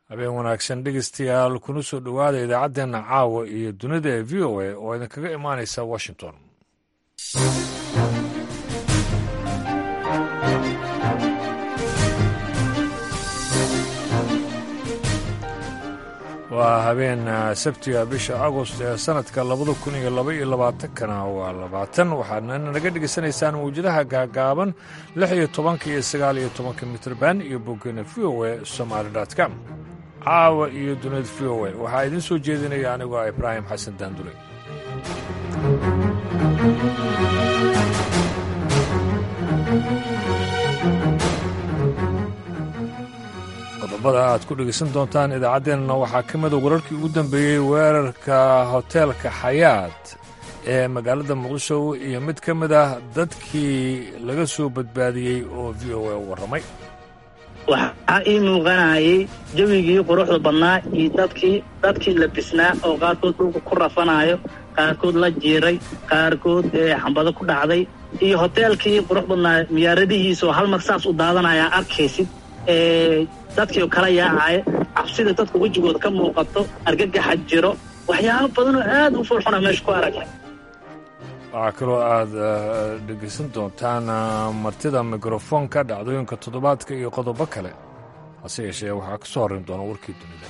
habeen wanaagsan dhegeystayaal kuna soo dhowaada idaacaddeenna caawa iyo dunida ee v o a oo idinkaga imaanaysa washington waa habeen sabtiga bisha agost ee sanadka labada kun iyo laba iyo labaatankana waa labaatan waxaadna naga dhegaysanaysaan mawjadaha gaagaaban lix iyo tobanka iyo sagaal iyo tobanka mitrban iyo boggena v o a somaali com caawa iyo dunida v o a waxaa idiin soo jeedinaya anigoo ah ibraahim xasan daandule qodobada aad ku dhegaysan doontaan idaacaddeenna waxaa ka mida wararkii ugu dambeeyey weerarka hoteelka xayaat ee magaalada muqdisho iyo mid ka mid ah dadkii laga soo badbaadiyey oo v o a u warramay waxaa ii muuqanayay jawigii quruxda badnaa iyo dadkii dadkii labisnaa oo qaarkood dhulka ku rafanayo qaarkood la jiiray qaarkood xambado ku dhacday iyo hoteelkii qurux badnaa miyaaradihiisa oo hal mar saas u daadanayaa arkaysid dadkii oo kala yaacaya cabsida dadka wejigooda ka muuqato argagaxa jiro waxyaabo badanoo aad u fulxuna meesha ku aragnay waxaa kaloo aad dhegaysan doontaan martida mikrofoonka dhacdooyinka toddobaadka iyo qodobo kale hase yeeshee waxaa ka soo horrayn doona warkii dunida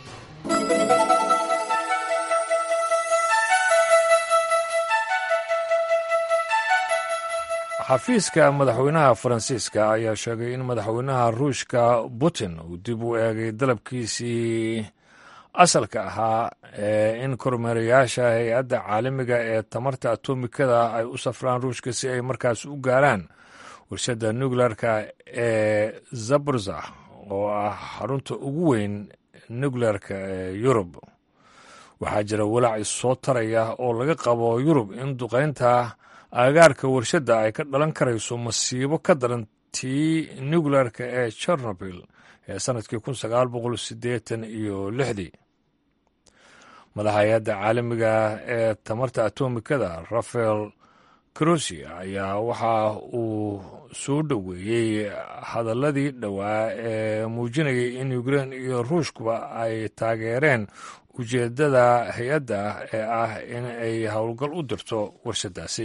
xafiiska madaxweynaha faransiiska ayaa sheegay in madaxweynaha ruushka putin uu dib u eegay dalabkiisii asalka ahaa ee in kormeerayaasha hay-adda caalamiga ee tamarta atomikada ay u safraan ruushka si ay markaas u gaaraan warshadda nuclearka ee zaborza oo ah xarunta ugu weyn nuclearka ee yurub waxaa jira walaac issoo taraya oo laga qabo yurub in duqaynta aagaarka warshadda ay ka dhalan karayso masiibo ka daran tii nuclearka ee chernobyl ee sannadkii kun sagaal boqol siddeetan iyo lixdii madaxa hay-adda caalamiga ee tamarta atomikada rafael crosi ayaa waxa uu soo dhoweeyey hadalladii dhowaa ee muujinayay in ukrein iyo ruushkuba ay taageereen ujeeddada hay-adda ee ah in ay howlgal u dirto warshaddaasi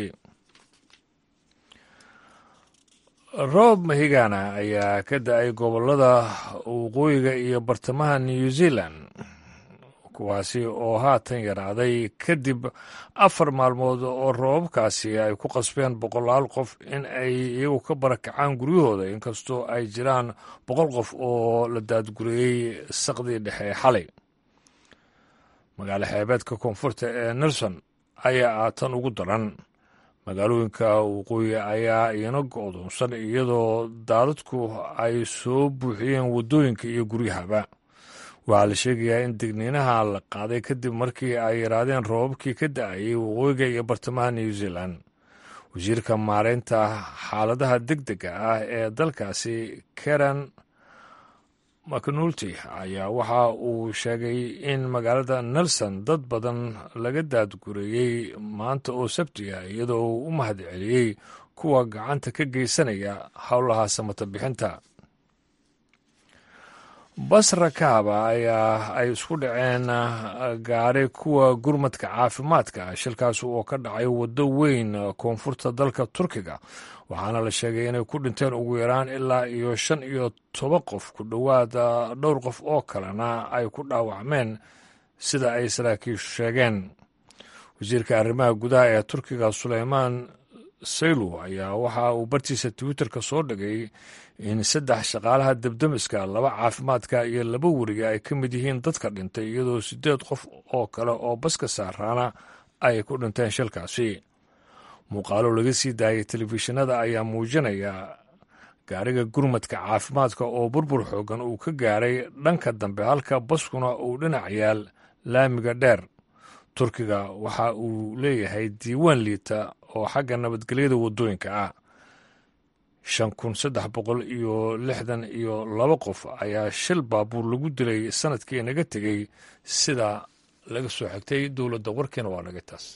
roob mahigana ayaa ka da-ay gobollada waqooyiga iyo bartamaha new zealand kuwaasi oo haatan yaraaday kadib afar maalmood oo roobabkaasi ay ku qasbeen boqolaal qof in ay iyagu ka barakacaan guryahooda inkastoo ay jiraan boqol qof oo la daadguriyey saqdii dhexe xalay magaalo xeebeedka koonfurta ee nelson ayaa ah tan ugu daran magaalooyinka waqooyi ayaa iyana go-doonsan iyadoo daadadku ay soo buuxiyeen waddooyinka iyo guryahaba waxaa la sheegayaa in digniinaha la qaaday kadib markii ay yaraadeen roobabkii ka da-ayay waqooyiga iyo bartamaha new zealand wasiirka maareynta xaaladaha deg dega ah ee dalkaasi karen macnulty ayaa waxa uu sheegay in magaalada nelson dad badan laga daadgureeyey maanta oo sabti ah iyadoo uu u mahad celiyey kuwa gacanta ka geysanaya howlaha samata bixinta basra kaaba ayaa ay isku dhaceen gaari kuwa gurmadka caafimaadka shilkaas oo ka dhacay waddo weyn koonfurta dalka turkiga waxaana la sheegay inay ku dhinteen ugu yaraan ilaa iyo shan iyo toban qof ku dhowaad dhowr qof oo kalena ay ku dhaawacmeen sida ay saraakiishu sheegeen wasiirka arrimaha gudaha ee turkiga suleymaan saylu ayaa waxa uu bartiisa twitterka soo dhigay in saddex shaqaalaha debdemiska laba caafimaadka iyo laba weriga ay ka mid yihiin dadka dhintay iyadoo siddeed qof oo kale oo baska saaraana ay ku dhinteen shilkaasi muuqaalo laga sii daayay telefishinada ayaa muujinaya gaariga gurmadka caafimaadka oo burbur xoogan uu ka gaaray dhanka dambe halka baskuna uu dhinac yaal laamiga dheer turkiga waxa uu leeyahay diiwaan liita oo xagga nabadgelyada waddooyinka ah shan kun saddex boqol iyo lixdan iyo laba qof ayaa shil baabuur lagu dilay sanadkii naga tegey sida laga soo xigtay dowladda warkiina waa naga taas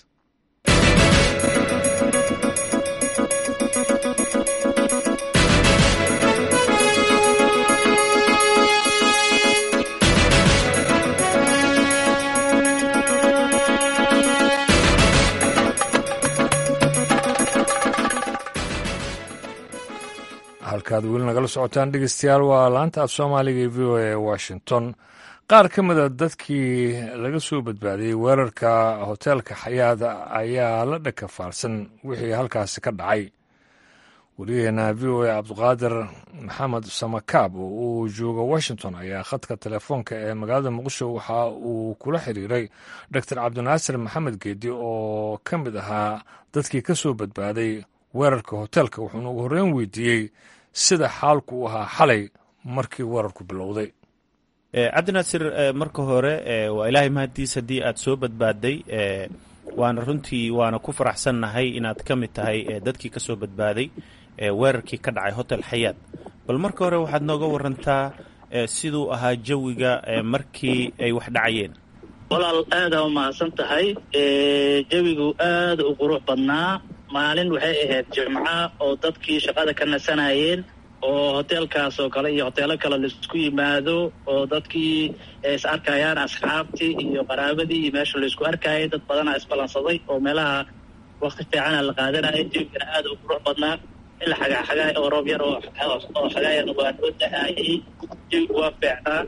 halkaad weli nagala socotaan dhegeystayaal waa laanta af soomaaliga ee v o a washington qaar ka mida dadkii laga soo badbaadiyey weerarka hoteelka xayaada ayaa la dhakafaarsan wixii halkaasi ka dhacay wariyaheena v o a cabdiqaadir maxamed samakaab oo uu jooga washington ayaa khadka telefoonka ee magaalada muqdisho waxa uu kula xiriiray doctor cabdinaasir maxamed geedi oo ka mid ahaa dadkii ka soo badbaaday weerarka hoteelka wuxuuna ugu horreyn weydiiyey sida xaalku u ahaa xalay markii weerarku bilowday cabdinaasir marka hore waa ilaahay mahaddiis haddii aad soo badbaadday waana runtii waana ku faraxsannahay inaad ka mid tahay dadkii ka soo badbaaday weerarkii ka dhacay hotel xayaad bal marka hore waxaad nooga warantaa siduu ahaa jawiga markii ay wax dhacayeen walaal aadaa umahadsan tahay jawigu aada u qurux badnaa maalin waxay ahayd jimca oo dadkii shaqada ka nasanayeen oo hoteelkaas oo kale iyo hoteelo kale laisku yimaado oo dadkii is arkayaan asxaabtii iyo qaraabadii iyo meesha laisku arkayay dad badana isbalansaday oo meelaha wakti fiicana la qaadanaya jawigana aada u qurux badnaa ila xagaa xagaay oo roob yar oo xagaaya waa noo da-aayay jawigu waa fiicnaa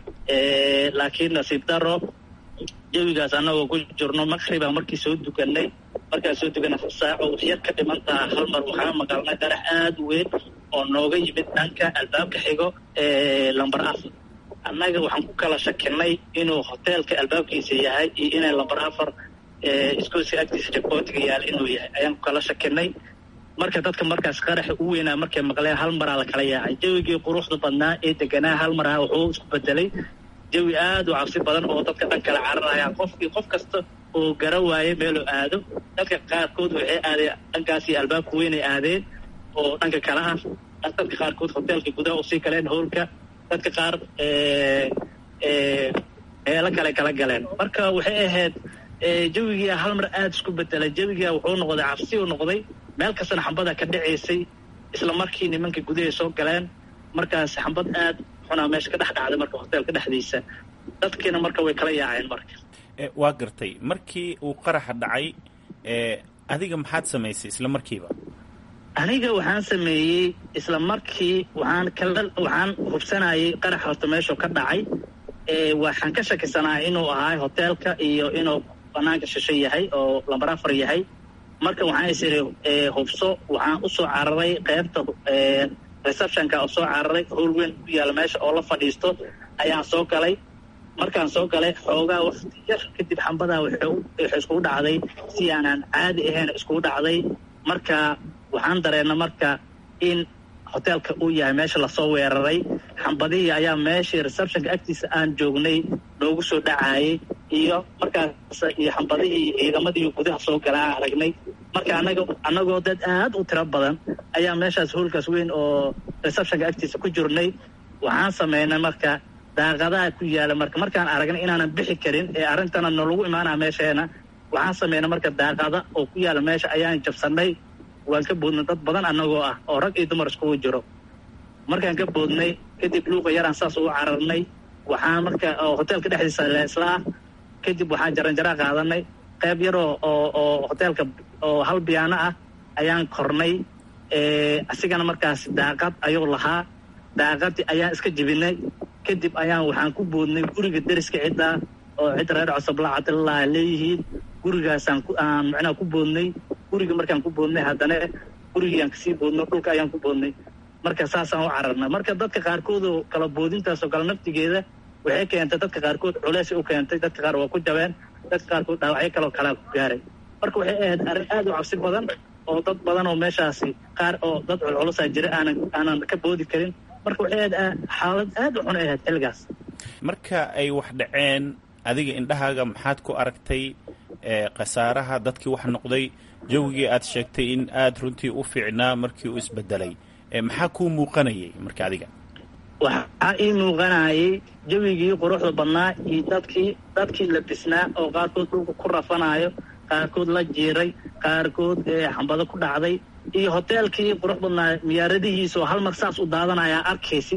laakiin nasiib daro jawigaas annagoo ku jirno maqribaa markii soo dukanay markaan soo dukanay hal saaco waxyar ka dhiman taha hal mar waxaa maqalnay qarax aada u weyn oo nooga yimid dhanka albaabka xigo lamber afar annaga waxaan ku kala shakinay inuu hoteelka albaabkiisa yahay iyo inay lamber afar iskoosi agtiisa jabootiga yaala inuu yahay ayaan ku kala shakinay marka dadka markaas qaraxa u weynaa markay maqleen hal maraa la kala yaacay jawigii quruxda badnaa ee deganaa hal maraa wuxuu isku bedelay jawi aada u cabsi badan oo dadka dhan kala cararaya qofkii qof kasta oo gara waayay meeluu aado dadka qaarkood waxay aadeen dhankaasii albaabka weynay aadeen oo dhanka kale ah dadka qaarkood hoteelka gudaha usii galeen howlka dadka qaar meelo kale kala galeen marka waxay ahayd jawigia hal mar aada isku bedelay jawigia wuxuu noqday cabsi u noqday meel kastana xambada ka dhacaysay isla markii nimanka gudahay soo galeen markaas xambad aad xunaa meesha ka dhex dhacday marka hoteelka dhexdiisa dadkiina marka way kala yaaceen marka waa gartay markii uu qaraxa dhacay adiga maxaad samaysay isla markiiba aniga waxaan sameeyey isla markii waxaan kala waxaan hubsanayay qarax horta meeshuu ka dhacay waxaan ka shakisanaa inuu ahaay hoteelka iyo inuu banaanka shisho yahay oo lambar afar yahay marka waxaan is iri hubso waxaan usoo cararay qeybta receptionka oo soo cararay howl weyn ku yaalla meesha oo la fadhiisto ayaan soo galay markaan soo galay xoogaa wakti yar kadib xambadaa waxay iskugu dhacday si aanaan caadi ahayn iskugu dhacday marka waxaan dareena marka in hoteelka uu yahay meesha lasoo weeraray xambadihii ayaa meeshii receptionka agtiisa aan joognay noogu soo dhacaayay iyo markaas iyo xambadihii ciidamadii gudaha soo galaa aragnay marka anaga annagoo dad aad u tiro badan ayaa meeshaas hoolkaas weyn oo receptionka agtiisa ku jirnay waxaan sameynay marka daaqadaha ku yaala marka markaan aragnay inaanan bixi karin ee arrintana nalagu imaanaa meesheena waxaan sameynay marka daaqada oo ku yaala meesha ayaan jabsanay waan ka boodnay dad badan annagoo ah oo rag iyo dumar iskugu jiro markaan ka boodnay kadib luuqa yaraan saas ugu cararnay waxaan marka hoteelka dhexdiisa leesla ah kadib waxaan jaranjaraa qaadanay qayb yaroo oo oo hoteelka oo hal biyaano ah ayaan kornay asigana markaas daaqad ayuu lahaa daaqadii ayaan iska jebinay kadib ayaan waxaan ku boodnay guriga deriska ciddaa oo cidda reer cosoblaa cabdillah leeyihiin gurigaasaan aan macnaha ku boodnay guriga markaan ku boodnay haddana gurigiiaan kasii boodno dhulka ayaan ku boodnay marka saasaan u cararna marka dadka qaarkood oo kala boodintaas oo kale naftigeeda waxay keentay dadka qaarkood culeysay u keentay dadka qaar waa ku jabeen dadka qaarkood dhaawacyo kaloo kalaa ku gaaray marka waxay ahayd arrin aad u cabsi badan oo dad badan oo meeshaasi qaar oo dad culculusaa jira aanan aanan ka boodi karin marka waxay ahayd xaalad aad u xun ay ahayd xilligaas marka ay wax dhaceen adiga indhahaaga maxaad ku aragtay khasaaraha dadkii wax noqday jawigii aad sheegtay in aada runtii u fiicnaa markii uu isbedelay maxaa kuu muuqanayay marka adiga waxaa ii muuqanayay jawigii quruxda badnaa iyo dadkii dadkii la bisnaa oo qaarkood dhulka ku rafanayo qaarkood la jiiray qaarkood xambado ku dhacday iyo hoteelkii qurux badnaa miyaaradihiisa oo hal mar saas u daadanaya arkaysid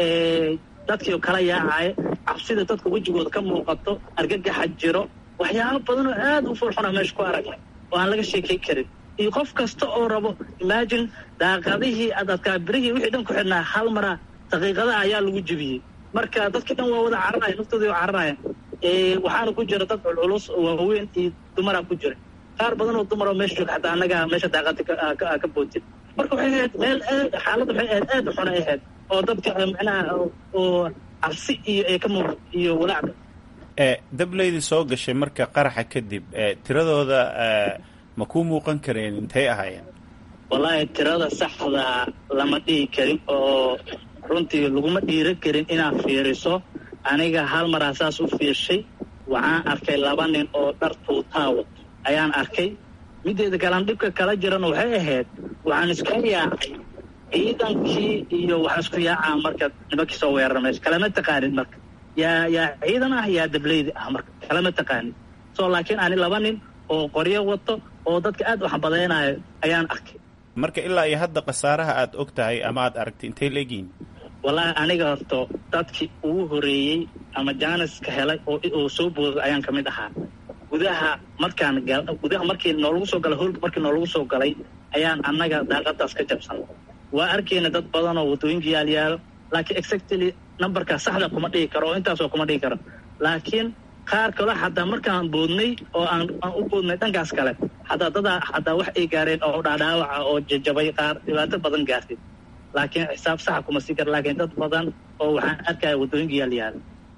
dadkii oo kala yaacaya cabsida dadka wejigooda ka muuqato argagaxa jiro waxyaalo badan oo aad u furxuna meesha ku aragnay oo aan laga sheekay karin iyo qof kasta oo rabo imagine daaqadihii adadkaa birihii wixii dhan ku xidhnaa hal mara daqiiqada ayaa lagu jebiyey marka dadkii dhan waa wada cararaya naftoodii waa cararaya waxaana ku jira dad culculus waaweyn iyo dumaraa ku jira qaar badan oo dumar oo meesha jooga xataa annaga meesha daaqada ka boodin marka waxay ahayd meel aad xaaladda waxay ahayd aad u xun ay ahayd oo dadka macnaha oo cabsi iyo ee ka muuqda iyo walaacda dableydii soo gashay marka qaraxa kadib tiradooda ma ku muuqan kareen intay ahaayeen wallaahi tirada saxda lama dhihi karin oo runtii laguma dhiira karin inaad fiiriso aniga hal maraa saas u fiirshay waxaan arkay laba nin oo dhar tuutaawa ayaan arkay mideeda kalaan dhibka kala jirana waxay ahayd waxaan iska yaacay ciidankii iyo waxaan isku yaacaa marka nimankii soo weerara meesha kalama taqaanin marka yaa yaa ciidan ah yaa dableydi ah marka kalama taqaanin so laakiin ani laba nin oo qoryo wato oo dadka aad u xambadaynayo ayaan arkay marka ilaa iyo hadda khasaaraha aad og tahay ama aad aragtay intay leegihiin wallaahi aniga horto dadkii ugu horeeyey ama jaaniska helay oo soo booday ayaan ka mid ahaa gudaha markaan gudaha markii noolagu soo galay hoolka markii noolagu soo galay ayaan annaga daaqadaas ka jabsan waa arkayna dad badan oo waddooyinka yaalyaalo laakiin exactly numberkaa saxda kuma dhigi karo oo intaasoo kuma dhigi karo laakiin qaar kale xataa markaan boodnay oo aan aan u boodnay dhankaas kale xataa dadaa xataa wax ay gaareen oo dhaadhaawaca oo jajabay qaar dhibaato badan gaartay laakiin xisaab saxa kuma sii kara laakiin dad badan oo waxaan arkaya waddooyinka yaalyaalo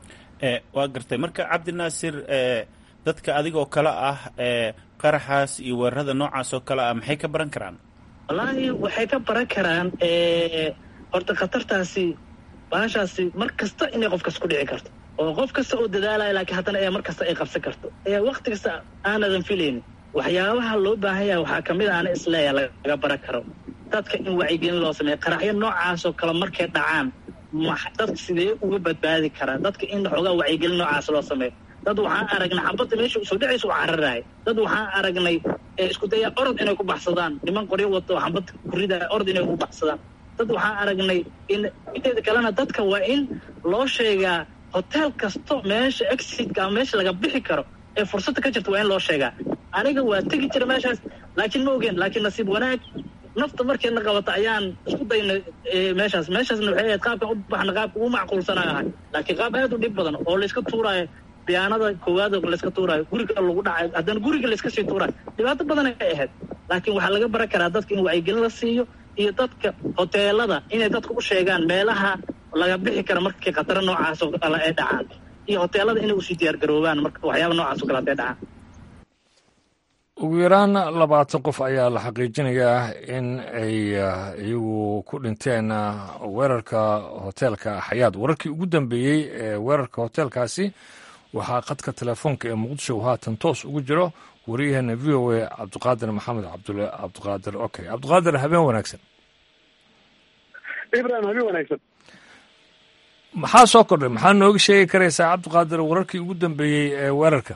waa gartay marka cabdinaasir dadka adigoo kale ah qaraxaas iyo weerarada noocaas oo kale ah maxay ka baran karaan wallaahi waxay ka baran karaan horta khatartaasi baashaasi mar kasta inay qof kas ku dhici karto oo qof kasta oo dadaalaya laakiin haddana ee mar kasta ay qabsan karto ee wakti kasta aanadan filaynin waxyaabaha loo baahan yahay waxaa kamid a ana isleeya laga baran karo dadka in wacyigelin loo sameeyo qaraxyo noocaasoo kale markay dhacaan dadka sidee uga badbaadi karaa dadka in xoogaa wacyigelin noocaas loo sameeyo dad waxaan aragnay xabadda meesha usoo dhacaysa u cararaay dad waxaan aragnay isku daya orod inay ku baxsadaan niman qoryo wato xabad kuridaya orod inay ku baxsadaan dad waxaan aragnay in mideeda kalena dadka waa in loo sheegaa hotel kasto meesha exitka ama meesha laga bixi karo ee fursadda ka jirta waa in loo sheegaa aniga waa tegi jira meeshaas laakiin ma ogeen laakiin nasiib wanaag nafta markeedna qabata ayaan isku daynay meeshaas meeshaasna waxay ahayd qaabkan u baxna qaabka ugu macquulsanaa ahay laakiin qaab aad u dhib badan oo layska tuuraayo biyaanada koowaad oo layska tuuraayo guriga lagu dhacayo haddana guriga layska sii tuuraayo dhibaato badan ay ahayd laakiin waxaa laga baran karaa dadka in wacyigelin la siiyo iyo dadka hoteelada inay dadka u sheegaan meelaha laga bixi kara markii khataro noocaas oo kale ay dhacaan iyo hoteelada inay usii diyaar garoobaan marka waxyaaba noocaas oo kale haday dhacaan ugu yaraan labaatan qof ayaa la xaqiijinayaa in ay iyagu ku dhinteen weerarka hoteelka xayaad wararkii ugu dambeeyey ee weerarka hoteelkaasi waxaa khadka telefoonka ee muqdisho haatan toos ugu jiro wariyaheena v o a cabdiqaadir maxamed cabdule cabdiqaadir okay cabdiqaadir habeen wanaagsan ibrahim habeen wanaagsan maxaa soo kordhay maxaa nooga sheegi karaysaa cabdiqaadir wararkii ugu dambeeyey ee weerarka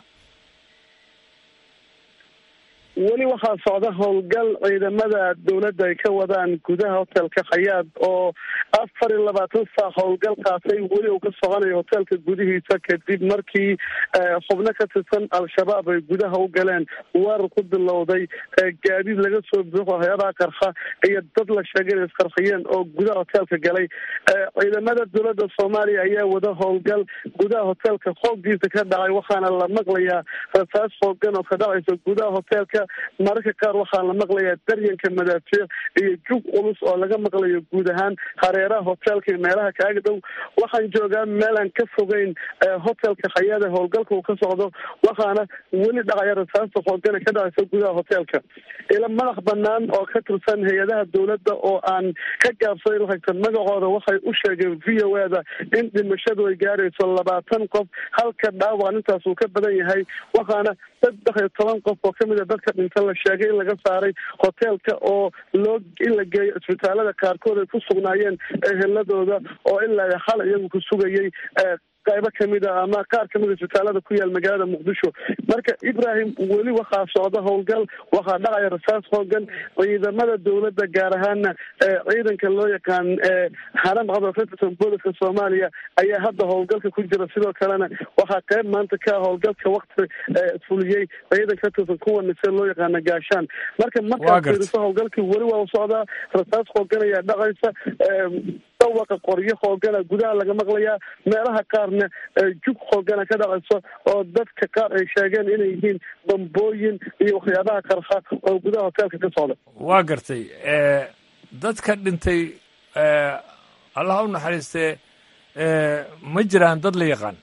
weli waxaa socda howlgal ciidamada dowladda ay ka wadaan gudaha hotelka khayaad oo afar iyo labaatan saac howlgal qaatay weli uu ka soconayo hotelka gudihiisa kadib markii xubno ka tirsan al-shabaab ay gudaha u galeen weerar ku bilowday gaadiid laga soo buuxo waxyaabaha qarxa iyo dad la sheegay inay isqarxiyeen oo gudaha hotelka galay ciidamada dowladda soomaaliya ayaa wada howlgal gudaha hotelka xooggiisa ka dhacay waxaana la maqlayaa rasaas xoogan oo ka dhacaysa gudaha hotelka mararka qaar waxaa la maqlayaa daryanka madaafiic iyo jug culus oo laga maqlayo guud ahaan hareeraha hotelka iyo meelaha kaaga dhow waxaan joogaa meelaan ka fogeyn hotelka khayaada howlgalka uu ka socdo waxaana weli dhacaya rasaasta xoogana ka dhacaysa gudaha hotelka ila madax banaan oo ka tirsan hay-adaha dowladda oo aan ka gaabsaday lacagta magacooda waxay u sheegeen v o e da in dhimashadu ay gaarayso labaatan qof halka dhaawac intaas uu ka badan yahay waxaana saddex iyo toban qof oo kamid a dadka dhinta la sheegay in laga saaray hoteelka oo loo in la geeyo isbitaalada qaarkood ay ku sugnaayeen eheladooda oo ilaa xal iyagu ku sugayay qaybo kamid a ama qaar kamid a isbitaalada ku yaal magaalada muqdisho marka ibrahim weli waxaa socda howlgal waxaa dhacaya rasaas hoogan ciidamada dowladda gaar ahaana ciidanka loo yaqaan haram qadafeterson booliska soomaaliya ayaa hadda howlgalka ku jira sidoo kalena waxaa qayb maanta ka howlgalka wakti fuliyey ciidan ka tirsan kuwa nise loo yaqaana gaashaan marka markaad fiiriso howlgalkii weli waa u socdaa rasaas hoogan ayaa dhacaysa dawaqa qoryo hoogana gudaha laga maqlayaa meelaha qaarna jug hoogana ka dhacayso oo dadka qaar ay sheegeen inay yihiin bambooyin iyo waxyaabaha qarxa oo gudaha hoteelka ka socda waa gartay dadka dhintay allaha u naxariistee ma jiraan dad la yaqaan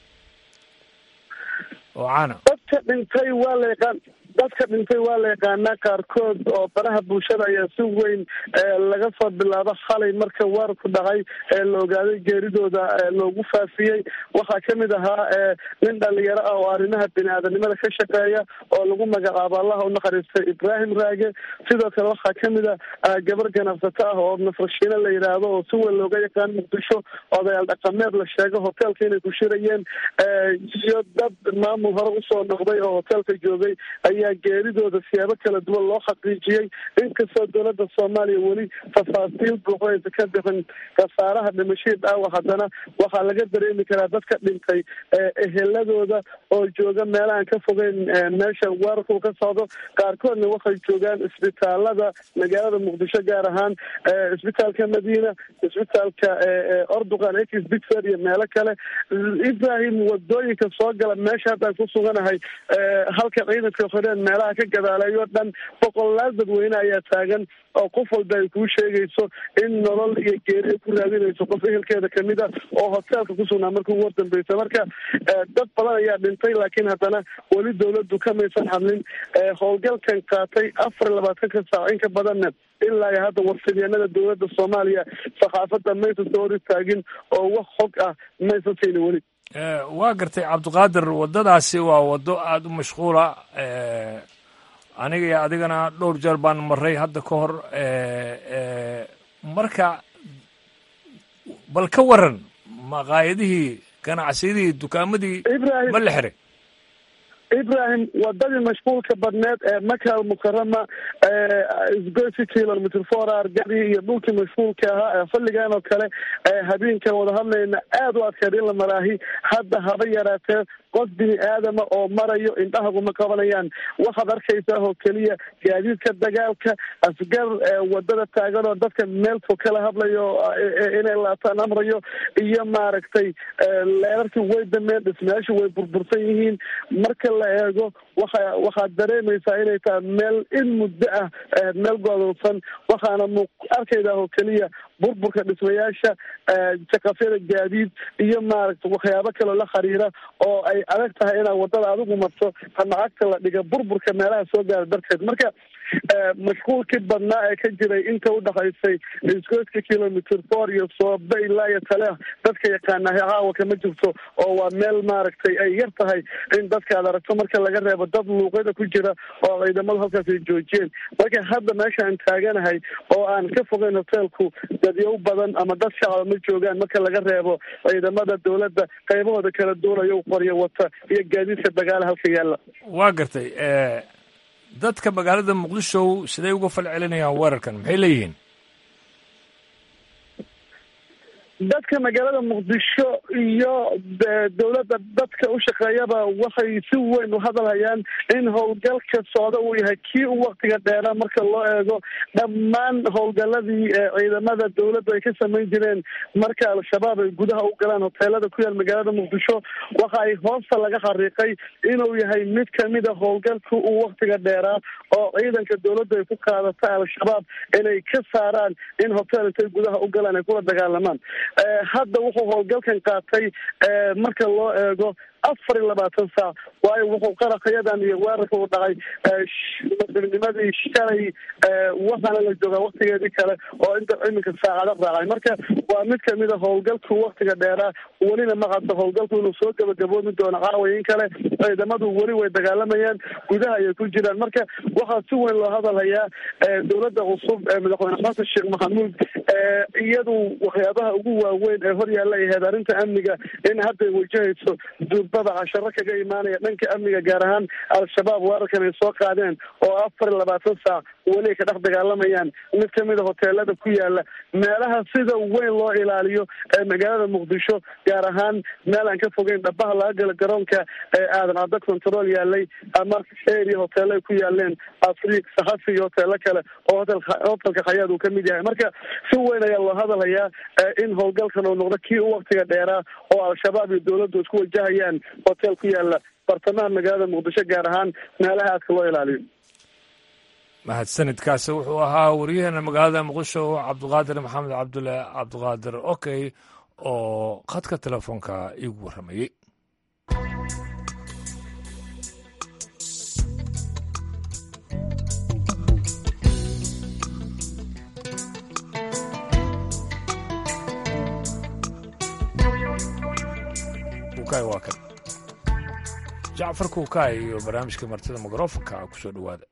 oo caana dadka dhintay waa la yaqaan dadka dhintay waa la yaqaanaa qaarkood oo baraha bulshada ayaa si weyn laga soo bilaabo xalay marka weerarku dhacay ee la ogaaday geeridooda loogu faafiyey waxaa kamid ahaa nin dhalinyaro ah oo arrimaha bini-aadanimada ka shaqeeya oo lagu magacaabo allaha unaxariistay ibraahim raage sidoo kale waxaa kamid a gabar ganacsato ah oo nasrashiine la yidhaahdo oo si weyn looga yaqaan muqdisho odayaal dhaqameed la sheego hoteelka inay ku shirayeen iyo dad maamul hore usoo noqday oo hoteelka joogay ayaa geeridooda siyaabo kala duwan loo xaqiijiyey inkastoo dowladda soomaaliya weli tafaasiil buuxo aysa ka bixin khasaaraha dhimashadii dhaawac haddana waxaa laga dareemi karaa dadka dhintay eheladooda oo jooga meelahaan ka fogeyn meesha weerarku ka socdo qaarkoodna waxay joogaan isbitaalada magaalada muqdisho gaar ahaan isbitaalka madiina isbitaalka orduqan x bigford iyo meelo kale ibrahim wadooyinka soo gala meesha haddaan ku suganahay halka ciidanka xoreen meelaha ka gadaaleeyo dhan boqolaal dadweyne ayaa taagan oo qof walba ay kuu sheegayso in nolol iyo geeri ay ku raadinayso qof ehelkeeda kamid a oo hoteelka kusugnaa marka ugu hordambeysa marka dad badan ayaa dhintay laakiin haddana weli dowladdu kamaysan hadlin howlgalkan qaatay afar iyo labaatanka saac in ka badanna ilaa iyo hadda warfidyanada dowladda soomaaliya saxaafadda maysan soo hor istaagin oo wax xog ah maysan siinin weli waa gartay cabdiqaadir waddadaasi waa waddo aada u mashquula aniga iyo adigana dhowr jeer baan maray hadda ka hor marka bal ka waran maqaayadihii ganacsiyadii dukaamadii ma la xiray ibrahim wadadii mashquulka badneed ee maka almukarama isgoysi kilomitr four argadi iyo dhulkii mashquulka ahaa ee xilligan oo kale habeenkan wada hadlayna aada u adkeed in la maraahi hadda haba yaraatee qof bini aadama oo marayo indhahaguma qabanayaan waxaad arkaysaa oo keliya gaadiidka dagaalka asgar wadada taagan oo dadka meel fog kala hadlayo inay laataan amrayo iyo maaragtay leerarkii way dameen dhismayaashu way burbursan yihiin marka la eego waxa waxaad dareemaysaa inay tahay meel in muddo ah meel goodolsan waxaana mu arkaydaa oo keliya burburka dhismayaasha jaqafyada gaadiid iyo maaragta waxyaabo kaloo la xiriira oo ay adag tahay inaad wadada adigu marto ama cagta la dhiga burburka meelaha soo gaara darteed marka mashquulkii badnaa ee ka jiray inta udhaxaysay isgoyska kilomitr four iyo soobe ilaa iyo tale dadka yaqaanahay caawa kama jirto oo waa meel maaragtay ay yar tahay in dadka aad aragto marka laga reebo dad luuqyada ku jira oo ciidamadu halkaas ay joojiyeen marka hadda meesha aan taaganahay oo aan ka fogeyn hoteelku dadyow badan ama dad shacaba ma joogaan marka laga reebo ciidamada dowladda qaybahooda kala duulayo qoryo wata iyo gaadiidka dagaala halka yaalla waa gartay dadka magaalada muqdisho siday uga fal celinayaan weerarkan maxay leeyihiin dadka magaalada muqdisho iyo dowladda dadka u shaqeeyaba waxay si weyn u hadalhayaan in howlgalka socda uu yahay kii u waktiga dheeraa marka loo eego dhammaan howlgaladii ciidamada dowladdu ay ka samayn jireen marka al-shabaab ay gudaha u galaan hoteelada ku yaal magaalada muqdisho waxa ay hoosta laga xariiqay inuu yahay mid kamid a howlgalka uu waktiga dheeraa oo ciidanka dowladdu ay ku qaadata al-shabaab inay ka saaraan in hotel intay gudaha u galaan ay kula dagaalamaan hadda wuxuu howlgalkan qaatay marka loo eego afar iyo labaatan saac waayo wuxuu qaraqayadan iyo weerarka u dhacay maqribnimadii shalay waxaana la joogaa waktigeedii kale oo inta iminka saacado raacay marka waa mid kamid a howlgalku waktiga dheeraa welina maqadda howlgalku inuu soo gabagaboomi doono caawayin kale ciidamadu weli way dagaalamayaan gudaha ayay ku jiraan marka waxaa si weyn loo hadalhayaa dowladda cusub ee madaxweyne xasan sheekh maxamuud iyadu waxyaabaha ugu waaweyn ee hor yaalla ay ahayd arrinta amniga in hadday wajahayso duurbada casharo kaga imaanaya dhanka amniga gaar ahaan al-shabaab weerarkan ay soo qaadeen oo afar iyo labaatan saac weli ay ka dhex dagaalamayaan mid kamid a hoteelada ku yaala meelaha sida weyn loo ilaaliyo ee magaalada muqdisho gaar ahaan meel aan ka fogeyn dhabaha laga galo garoonka ee aadan caddo control yaalay ama area hoteelo ay ku yaaleen afriik saxafi iyo hoteelo kale oo hotelka khayaad uu kamid yahay marka si weyn ayaa loo hadalhayaa in howlgalkan uu noqdo kii u waktiga dheeraa oo al-shabaab iyo dowladdu isku wajahayaan hotel ku yaala bartamaha magaalada muqdisho gaar ahaan meelaha aadka loo ilaaliyo mahadsanidkaasi wuxuu ahaa wariyaheena magaalada muqdisho cabdiqaadir maxamed cabdulle cabdiqaadir okey oo khadka telefoonka iigu warramayey waa kan jacfar kuukaay iyo barnaamijka martida mikrofonka kusoo dhowaada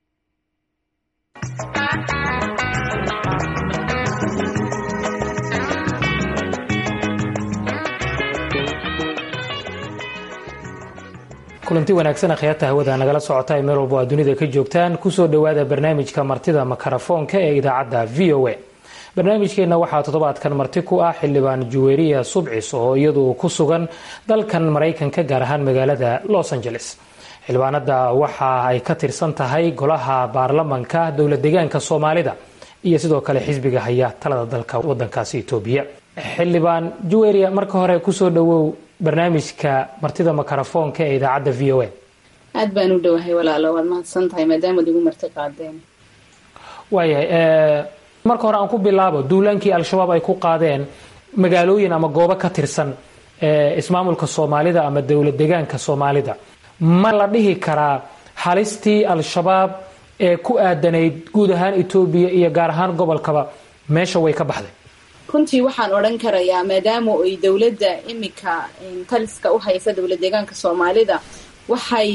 kulanti wanaagsan akhyaarta hawada nagala socota ee meel walba aad dunida ka joogtaan kusoo dhowaada barnaamijka martida makarafoonka ee idaacadda v o a barnaamijkeenna waxaa toddobaadkan marti ku ah xildhibaan juweriya subcis oo iyadu ku sugan dalkan maraykanka gaar ahaan magaalada los angeles xildhibaanada waxa ay ka tirsan tahay golaha baarlamanka dowla deegaanka soomaalida iyo sidoo kale xisbiga haya talada dalka wadankaasi etoobiya xildhibaan juweriya marka hore kusoo dhowow barnaamijka martida makarafoonka ee idaacadda v o a aad baan u dhowahay walaalo waad mahadsan tahay maadaamaad igu marti qaadeen waayahay marka hore aan ku bilaabo duulaankii al-shabaab ay ku qaadeen magaalooyin ama goobo ka tirsan ismaamulka soomaalida ama dowlad deegaanka soomaalida ma la dhihi karaa halistii al-shabaab ee ku aadanayd guud ahaan etoobiya iyo gaar ahaan gobolkaba meesha way ka baxday runtii waxaan odhan karayaa maadaama ay dowladda imika taliska u haysa dowlad deegaanka soomaalida waxay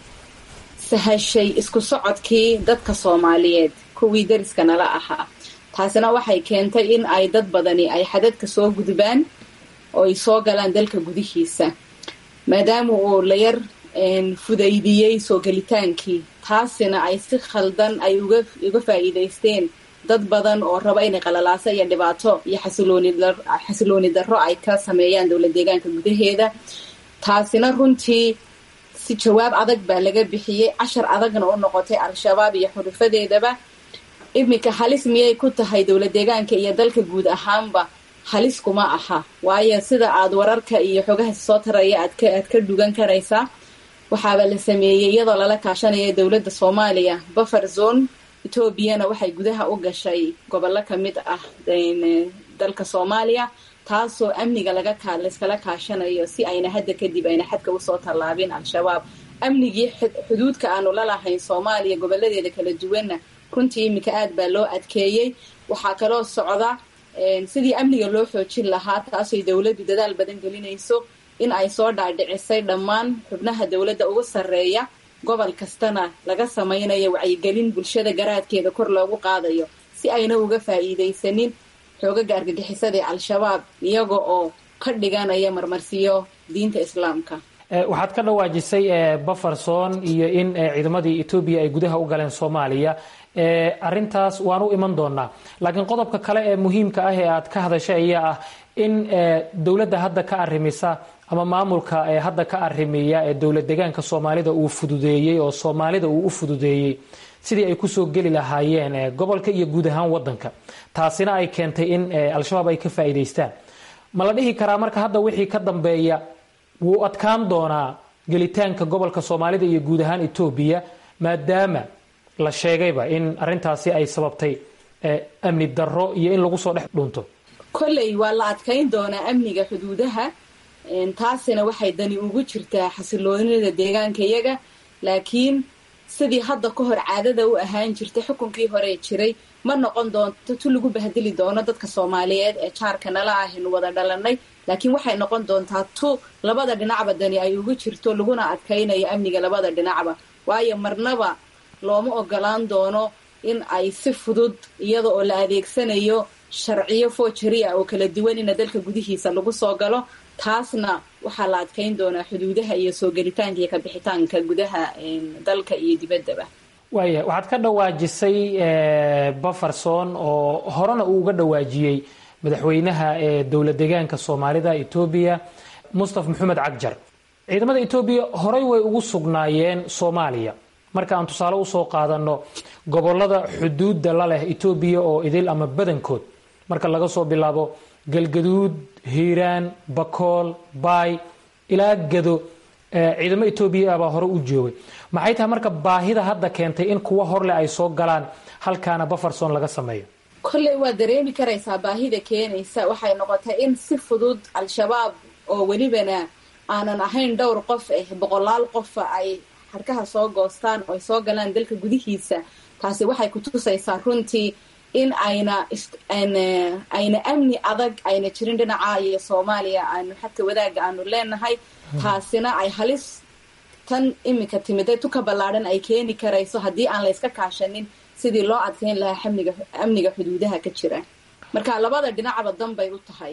sahashay isku socodkii dadka soomaaliyeed kuwii dariska nala ahaa taasina waxay keentay in ay dad badani ay xadadka soo gudbaan oo ay soo galaan dalka gudihiisa maadaama uu la yar fudaydiyey soo gelitaankii taasina ay si khaldan ay uga faa'iidaysteen dad badan oo raba inay qalalaaso iyo dhibaato iyo xasilooni darro ay ka sameeyaan dowlad deegaanka gudaheeda taasina runtii si jawaab adag baa laga bixiyey cashar adagna u noqotay al-shabaab iyo xurufadeedaba iminka halis miyay ku tahay dowlad deegaanka iyo dalka guud ahaanba halis kuma aha waayo sida aad wararka iyo xogaha soo taraya aad ka dhugan karaysaa waxaaba la sameeyey iyadoo lala kaashanaya dowladda soomaaliya buffer zone etoobiyana waxay gudaha u gashay gobollo ka mid ah dalka soomaaliya taasoo amniga laga layskala kaashanayo si ayna hadda kadib ayna xadka usoo tallaabin al-shabaab amnigii xuduudka aanu la lahayn soomaaliya goboladeeda kala duwanna runtii iminka aad baa loo adkeeyey waxaa kaloo socda sidii amniga loo xoojin lahaa taasooy dowladdu dadaal badan gelinayso in ay soo dhaadhicisay dhammaan xubnaha dowladda ugu sarreeya gobol kastana laga samaynayo wacyigelin bulshada garaadkeeda kor loogu qaadayo si ayna uga faa'iidaysanin xoogaga argagixisada ee al-shabaab iyaga oo ka dhiganaya marmarsiyo diinta islaamka waxaad ka dhawaajisay bufferson iyo in ciidamadii etoobiya ay gudaha u galeen soomaaliya arintaas waan u iman doonaa laakiin qodobka kale ee muhiimka ah ee aad ka hadashay ayaa ah in dowladda hadda ka arimisa ama maamulka ee hadda ka arrimiya ee dowlad deegaanka soomaalida uu fududeeyey oo soomaalida uu u fududeeyey sidii ay kusoo geli lahaayeen gobolka iyo guud ahaan wadanka taasina ay keentay in al-shabaab ay ka faa'iidaystaan ma la dhihi karaa marka hadda wixii ka dambeeya wuu adkaan doonaa gelitaanka gobolka soomaalida iyo guud ahaan etoobiya maadaama la sheegayba in arintaasi ay sababtay amni darro iyo in lagu soo dhex dhunto kolley waa la adkayn doonaa amniga xuduudaha taasina waxay dani ugu jirtaa xasiloonida deegaanka iyaga laakiin sidii hadda ka hor caadada u ahaan jirtay xukunkii hore jiray ma noqon doonto tu lagu bahdeli doono dadka soomaaliyeed ee jaarka nala ahaynu wada dhalanay laakiin waxay noqon doontaa tu labada dhinacba dani ay ugu jirto laguna adkaynayo amniga labada dhinacba waayo marnaba looma ogolaan doono in ay si fudud iyada oo la adeegsanayo sharciyo foojari ah oo kala duwan ina dalka gudihiisa lagu soo galo taasna waxaa la adkeyn doonaa xuduudaha iyo soo gelitaanka iyo kabixitaanka gudaha dalka iyo dibaddaba waaya waxaad ka dhawaajisay baferson oo horena uu uga dhawaajiyey madaxweynaha ee dowla deegaanka soomaalida etoobiya mustafa maxamed cagjar ciidamada etoobiya horey way ugu sugnaayeen soomaaliya marka aan tusaale usoo qaadano gobolada xuduudda la leh etoobiya oo idil ama badankood marka laga soo bilaabo galgaduud hiiraan bakool baay ilaa gado ciidamo etoobiya ah baa hore u joogay maxay tahay marka baahida hadda keentay in kuwa horle ay soo galaan halkaana baferson laga sameeyo kolley waa dareemi karaysaa baahida keenaysa waxay noqotay in si fudud al-shabaab oo welibana aanan ahayn dhowr qof eh boqolaal qofa ay harkaha soo goostaan oo ay soo galaan dalka gudihiisa taasi waxay kutusaysaa runtii in ayna ayna amni adag ayna jirin dhinaca iyo soomaaliya aanu xadka wadaaga aanu leenahay taasina ay halis tan iminka timiday tuka ballaadhan ay keeni karayso haddii aan layska kaashanin sidii loo adkeyn lahaa amniga amniga xuduudaha ka jira marka labada dhinacba danbay u tahay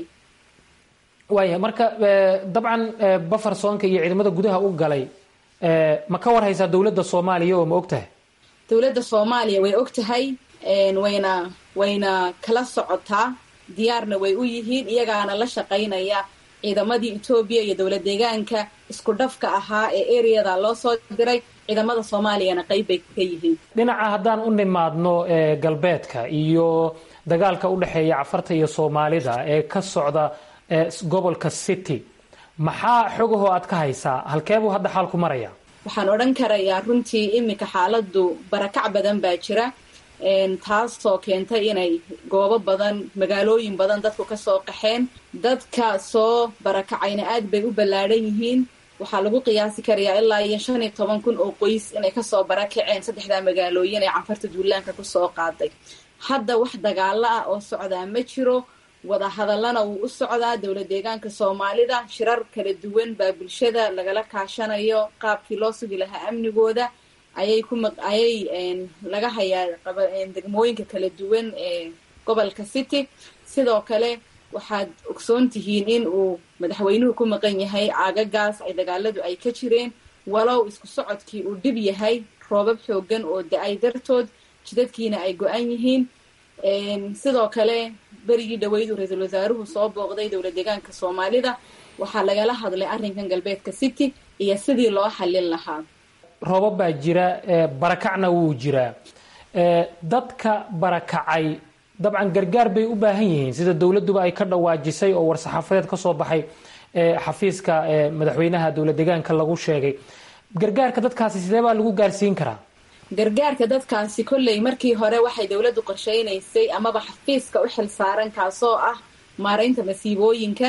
waaya marka dabcan bafersonka iyo ciidamada gudaha u galay ma ka war haysaa dowladda soomaaliya oo ma og tahay dowladda soomaaliya way og tahay wayna wayna kala socotaa diyaarna way u yihiin iyagaana la shaqaynaya ciidamadii etoobiya iyo dowla deegaanka isku dhafka ahaa ee ereyada loo soo diray ciidamada soomaaliyana qayb bay ka yihiin dhinaca haddaan u nimaadno galbeedka iyo dagaalka u dhexeeya cafarta iyo soomaalida ee ka socda gobolka city maxaa xogahoo aad ka haysaa halkeebuu hadda xaalku maraya waxaan odhan karayaa runtii iminka xaaladu barakac badan baa jira taasoo keentay inay goobo badan magaalooyin badan dadku kasoo qaxeen dadka soo barakacayna aad bay u ballaadhan yihiin waxaa lagu qiyaasi karayaa ilaa iyo shan iyo toban kun oo qoys inay kasoo barakaceen saddexdaa magaalooyin ee canfarta duulaanka kusoo qaaday hadda wax dagaalo ah oo socdaa ma jiro wadahadallana wuu u socdaa dowla deegaanka soomaalida shirar kala duwan baa bulshada lagala kaashanayo qaabkii loo sugi lahaa amnigooda ayay ku ayay laga hayaa degmooyinka kala duwan ee gobolka city sidoo kale waxaad ogsoon tihiin in uu madaxweynuhu ku maqan yahay caagagaas ay dagaaladu ay ka jireen walow isku socodkii uu dhib yahay roobab xoogan oo da-ay dartood jidadkiina ay go-an yihiin sidoo kale berigii dhaweydu ra-iisul wasaaruhu soo booqday dowla deegaanka soomaalida waxaa lagala hadlay arrinkan galbeedka city iyo sidii loo xallin lahaa roobab baa jira barakacna wuu jiraa dadka barakacay dabcan gargaar bay u baahan yihiin sida dowladduba ay ka dhawaajisay oo war-saxaafadeed ka soo baxay xafiiska madaxweynaha dowla deegaanka lagu sheegay gargaarka dadkaasi sidee baa lagu gaarsiin karaa gargaarka dadkaasi kolley markii hore waxay dowladdu qorsheynaysay amaba xafiiska u xil saaran kaasoo ah maaraynta masiibooyinka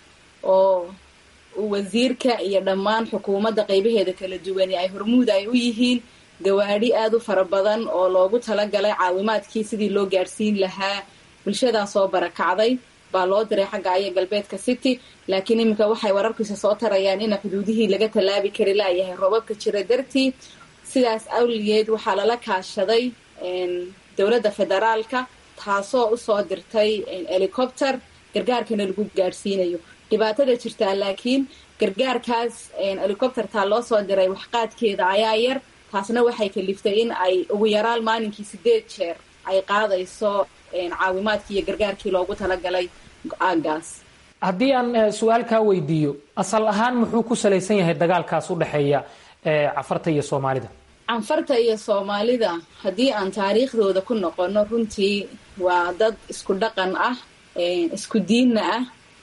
oo wasiirka iyo dhammaan xukuumadda qeybaheeda kala duwani ay hormuud ay u yihiin gawaadhi aada u fara badan oo loogu talagalay caawimaadkii sidii loo gaadhsiin lahaa bulshadaa soo barakacday baa loo diray xagga aya galbeedka city laakiin iminka waxay wararkiisa soo tarayaan ina xuduudihii laga tallaabi kari laayahay roobabka jira dartii sidaas awligeed waxaa lala kaashaday dowladda federaalka taasoo usoo dirtay helicopter gargaarkana lagu gaadhsiinayo dhibaatada jirtaa laakiin gargaarkaas helicoptertaa loo soo diray waxqaadkeeda ayaa yar taasna waxay kaliftay in ay ugu yaraan maalinkii sideed jeer ay qaadayso caawimaadkii iyo gargaarkii loogu talagalay aagaas haddii aan su-aal kaa weydiiyo asal ahaan muxuu ku salaysan yahay dagaalkaas u dhexeeya cafarta iyo soomaalida canfarta iyo soomaalida haddii aan taariikhdooda ku noqono runtii waa dad isku dhaqan ah isku diinna ah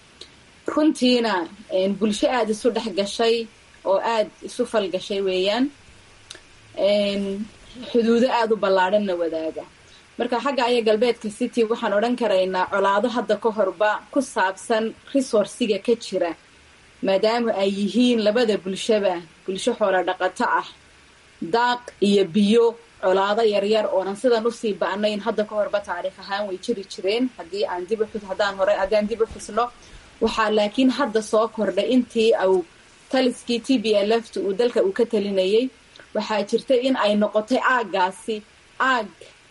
runtiina bulsho aada isu dhex gashay oo aada isu falgashay weeyaan xuduudo aada u ballaadhanna wadaaga marka xagga aya galbeedka city waxaan odhan karaynaa colaado hadda ka horba ku saabsan resourciga ka jira maadaama ay yihiin labada bulshaba bulsho xoola dhaqato ah daaq iyo biyo colaado yaryar oonan sidan usii ba'nayn hadda ka horba taariikh ahaan way jiri jireen haddii aan dib uxus haddaan hore haddaan dib u xusno waxaa laakiin hadda soo kordhay intii au taliskii t b l f ta uu dalka uu ka talinayay waxaa jirta in ay noqotay aaggaasi aag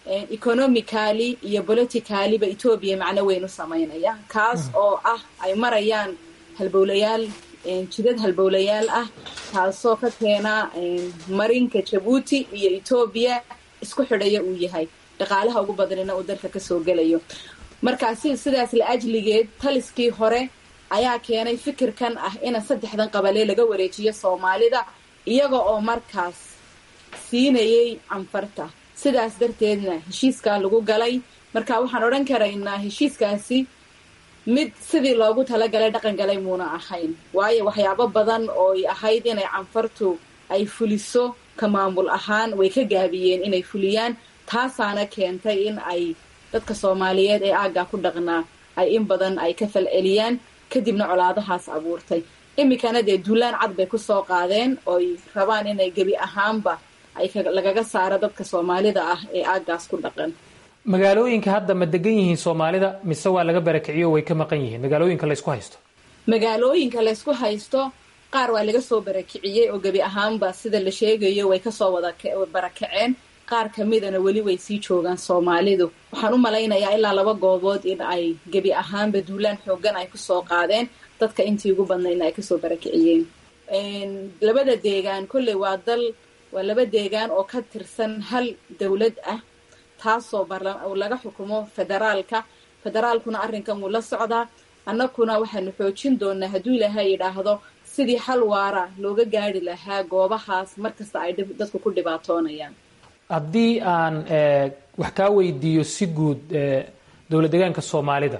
economically iyo politicaliba etoobiya macno weyn u samaynaya kaas oo ah ay marayaan halbowlayaal jidad halbowlayaal ah taasoo ka keena marinka jabuuti iyo etoobiya isku xidhaya uu yahay dhaqaalaha ugu badanina uu dalka kasoo gelayo markaasi sidaas la ajligeed taliskii hore ayaa keenay fikirkan ah in saddexdan qabalee laga wareejiyo soomaalida iyaga oo markaas siinayay canfarta sidaas darteedna heshiiskaa lagu galay marka waxaan odhan karaynaa heshiiskaasi mid sidii loogu talagalay dhaqan galay muuna ahayn waayo waxyaabo badan ooy ahayd inay canfartu ay fuliso ka maamul ahaan way ka gaabiyeen inay fuliyaan taasaana keentay in ay dadka soomaaliyeed ee aaggaa ku dhaqnaa ay in badan ay ka falceliyaan kadibna colaadahaas abuurtay iminkana dee duulaan cad bay kusoo qaadeen ooy rabaan inay gebi ahaanba ay lagaga saaro dadka soomaalida ah ee aaggaas ku dhaqan magaalooyinka hadda ma degan yihiin soomaalida mise waa laga barakiciyo way ka maqan yihiin magaalooyinka laysku haysto magaalooyinka laysku haysto qaar waa laga soo barakiciyey oo gebi ahaanba sida la sheegayo way kasoo wada barakaceen qaar kamidana weli way sii joogaan soomaalidu waxaan u malaynayaa ilaa laba goobood in ay gebi ahaanba duulaan xoogan ay kusoo qaadeen dadka intii ugu badnaydna ay kasoo barakiciyeen labada deegaan kolley waa dal waa laba deegaan oo ka tirsan hal dowlad ah taasoo laga xukumo federaalka federaalkuna arrinkan wuu la socdaa annaguna waxaanu xoojin doonaa hadduu ilaahay yidhaahdo sidii xal waara looga gaari lahaa goobahaas markasta ay dadku ku dhibaatoonayaan haddii aan wax kaa weydiiyo si guud dowlad deegaanka soomaalida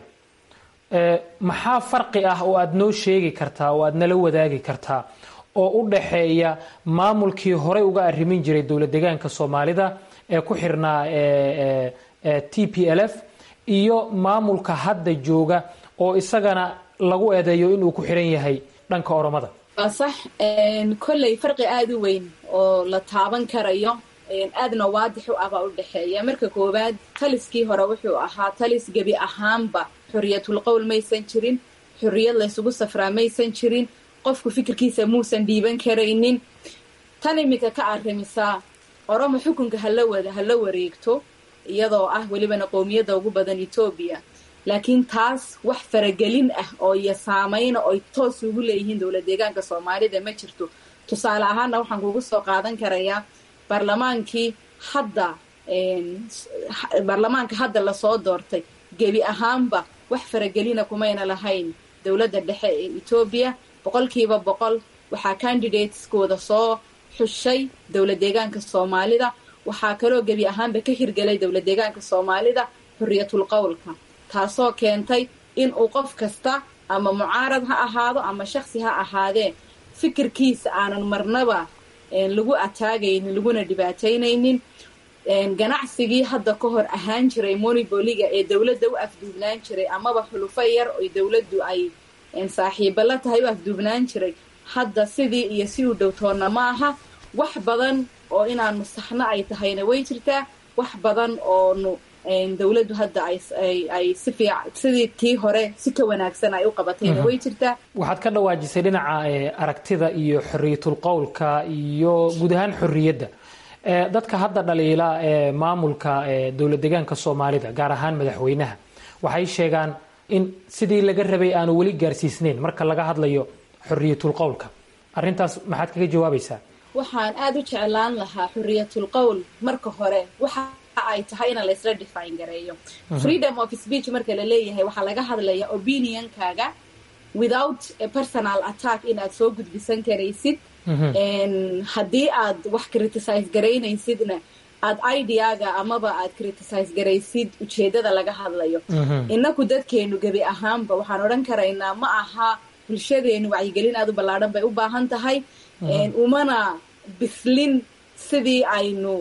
maxaa farqi ah oo aada noo sheegi kartaa oo aada nala wadaagi kartaa oo u dhaxeeya maamulkii horey uga arrimin jiray dowlad deegaanka soomaalida ee ku xirnaa t p l f iyo maamulka hadda jooga oo isagana lagu eedeeyo inuu ku xiran yahay dhanka oromada waa sax kolley farqi aada u weyn oo la taaban karayo aadna waadix u ah baa u dhexeeya marka koowaad taliskii hore wuxuu ahaa talis gebi ahaanba xoriyatul qowl maysan jirin xorriyad laysugu safraa maysan jirin qofku fikirkiisa muusan dhiiban karaynin tan iminka ka arrimisaa oromo xukunka hala wada hala wareegto iyadoo ah welibana qowmiyadda ugu badan etoobiya laakiin taas wax faragelin ah oo iyo saameyna oy toos ugu leeyihiin dowlad deegaanka soomaalida ma jirto tusaale ahaana waxaan kugu soo qaadan karayaa baarlamaankii hadda baarlamaanka hadda lasoo doortay gebi ahaanba wax faragelina kumayna lahayn dowladda dhexe ee etoobiya boqolkiiba boqol waxaa candidateskooda soo xushay dowlad deegaanka soomaalida waxaa kaloo gebi ahaanba ka hirgelay dowlad deegaanka soomaalida xorriyatul qowlka taasoo keentay in uu qof kasta ama mucaarad ha ahaado ama shaksi ha ahaadee fikirkiisa aanan marnaba lagu ataagaynin laguna dhibaataynaynin ganacsigii hadda ka hor ahaan jiray moniboliga ee dowladda u afduubnaan jiray amaba xulufo yar oy dowladdu ay saaxiiba la tahay u afduubnaan jiray hadda sidii iyo si u dhowtoonna ma aha wax badan oo inaanu saxno ay tahayna way jirtaa wax badan oonu dowladdu hadda ay si fiic sidii tii hore si ka wanaagsan ay u qabatayna way jirtaa waxaad ka dhawaajisay dhinaca aragtida iyo xoriyatul qowlka iyo guud ahaan xorriyadda dadka hadda dhaliila ee maamulka dowlad deegaanka soomaalida gaar ahaan madaxweynaha waxay sheegaan in sidii laga rabay aanu weli gaarsiisnayn marka laga hadlayo xoriyatul qowlka arrintaas maxaad kaga jawaabaysaa waxaan aada u jeclaan lahaa xoriyatul qowl marka hore waxa ay tahay in laysla define gareeyo freedom of speech marka la leeyahay waxaa laga hadlaya opinionkaaga without a personal attack in aad soo gudbisan karaysid haddii aad wax criticize garaynaysidna aad ideaga amaba aad criticize garaysid ujeedada laga hadlayo inaku dadkeenu gebi ahaanba waxaan odhan karaynaa ma aha bulshadeenu wacyigelin aad u ballaadhan bay u baahan tahay umana bislin sidii aynu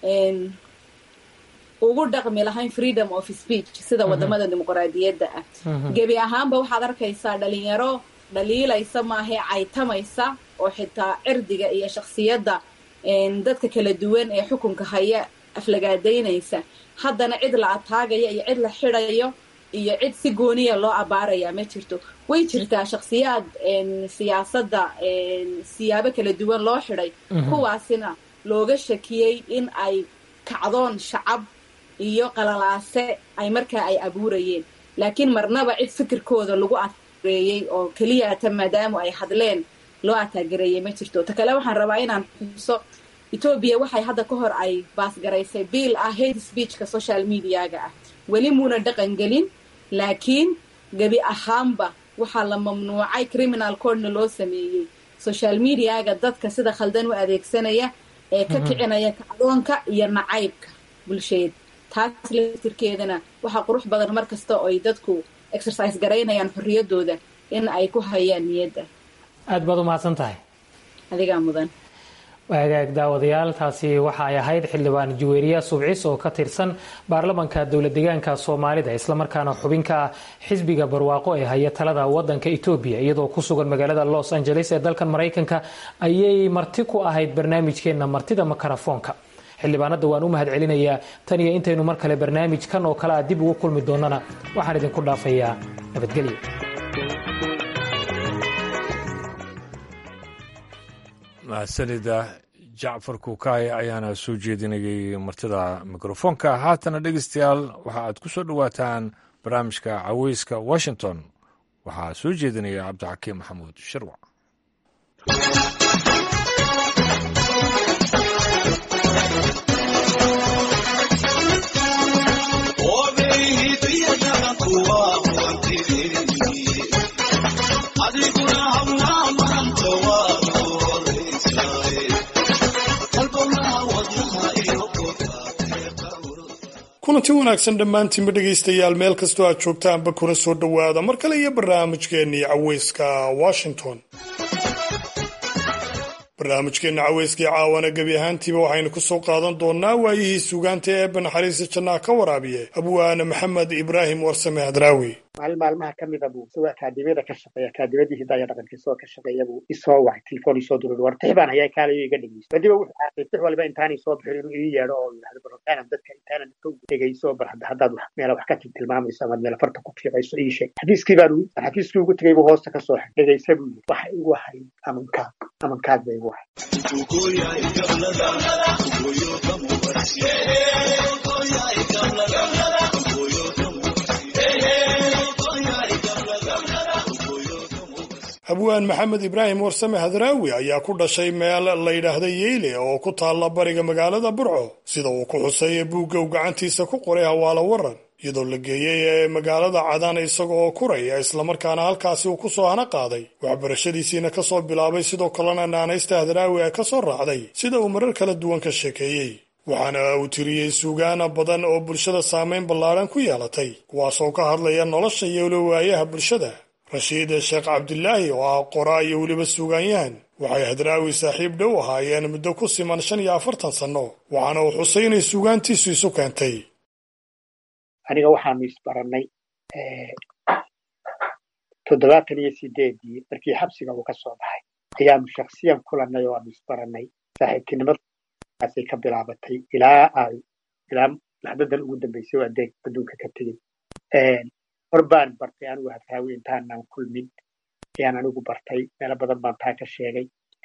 ugu dhaqmi lahayn freedom of speech sida wadamada dimuqraadiyadda ah gebi ahaanba waxaad arkaysaa dhalinyaro dhaliilaysa maahae caytamaysa oo xitaa cirdiga iyo shaksiyadda dadka kala duwan ee xukunka haya aflagaadaynaysa haddana cid la ataagaya iyo cid la xidayo iyo cid si gooniya loo abaaraya ma jirto way jirtaa shaksiyaad siyaasadda siyaabo kala duwan loo xidhay kuwaasina looga shakiyey in ay kacdoon shacab iyo qalalaase ay markaa ay abuurayeen laakiin marnaba cid fikirkooda lagu ataagereeyey oo keliyata maadaama ay hadleen loo ataagereeyey ma jirto ta kale waxaan rabaa inaan xuso etoobiya waxay hadda ka hor ay baasgaraysay biil ah hate speechka social mediaga ah weli muuna dhaqan gelin laakiin gebi ahaanba waxaa la mamnuucay criminal cordna loo sameeyey social mediaga dadka sida khaldan u adeegsanaya ee ka kicinaya kacdoonka iyo nacaybka bulsheed taas laftirkeedana waxaa qurux badan mar kasta oo ay dadku exercise garaynayaan xorriyadooda in ay ku hayaan niyadda aada baad u mahadsan tahay adigaa mudan hagaag daawadayaal taasi waxa ay ahayd xildhibaan juweeriya subcis oo ka tirsan baarlamanka dowlad deegaanka soomaalida islamarkaana xubinka ah xisbiga barwaaqo ee haya talada wadanka etoobiya iyadoo ku sugan magaalada los angeles ee dalkan maraykanka ayay marti ku ahayd barnaamijkeena martida makarafoonka xildhibaanada waan u mahad celinayaa tan iyo intaynu mar kale barnaamijkan oo kale a dib ugu kulmi doonana waxaan idinku dhaafayaa nabadgelyo mahadsanida jacfar kuukaay ayaana soo jeedinayay martida mikrofoonka haatana dhegeystayaal waxa aad ku soo dhowaataan barnaamijka caweyska washington waxaa soo jeedinaya cabdixakiim maxamuud shirwac kulanti wanaagsan dhammaantiinba dhegaystayaal meel kastoo aad joogtaanba kuna soo dhowaada mar kale iyo barnaamijkeennii caweyska washington barnaamijkeenna caweyskii caawana gebi ahaantiiba waxaynu ku soo qaadan doonnaa waayihii suugaanta ee eebba naxariista jannaha ka waraabiye abwaane maxamed ibraahim warsame hadraawi maalin maalmaha ka mida buu isagoo akaadimiyada ka shaqeeya akaadimadii hidaaya dhaqanka isagoo ka shaqeeya buu isoo wacay telefoon isoo duray war tix baan hayaa kaalayo iga dhegeyso badiba wuxuu caaqay tix waliba intaanay soo bixin inuu ii yeedho oo yidhahdo barotaanan dadka intaanan ka dhegeyso bar haddaad wax meela wax ka tilmaamayso amaad meela farta ku fiiqayso ii sheeg xafiiskii baan xafiiskii ugu tegay buu hoosta ka soo xig dhegeysa buu yidhi waxa igu ahay amankaag amankaag ba igu ahay abwaan maxamed ibraahim warsame hadraawi ayaa ku dhashay meel la yidhaahda yeyle oo ku taalla bariga magaalada burco sida uu ku xusay buugga uu gacantiisa ku qoray hawaalo waran iyadoo la geeyey ee magaalada cadaan isaga oo kuraya islamarkaana halkaasi uu ku soo hana qaaday waxbarashadiisiina ka soo bilaabay sidoo kalena naanaysta hadraawi ay ka soo raacday sida uu marar kala duwan ka sheekeeyey waxaana uu tiriyey suugaana badan oo bulshada saamayn ballaadhan ku yeelatay kuwaasoo ka hadlaya nolosha iyo walowaayaha bulshada rashiid sheekh cabdilaahi oo ah qoraa iyo weliba suugaanyahan waxay hadraawi saaxiib dhow ahaayeen muddo ku siman shan iyo afartan sanno waxaana uu xusay inay suugaantiisu isu keentay aniga waxaanu isbarannay toddobaatan iyo sideedii markii xabsiga uu ka soo baxay ayaanu shaksiyan kulannay oo aanu isbarannay saaxiibtinimadaasay ka bilaabatay ilaa ay ilaa laxdadan ugu dambaysay oo adeeg adduunka ka tegey hor baan bartay anigu hadraawi intaanaan kulmin ayaan anigu bartay meelo badan baan taa ka sheegay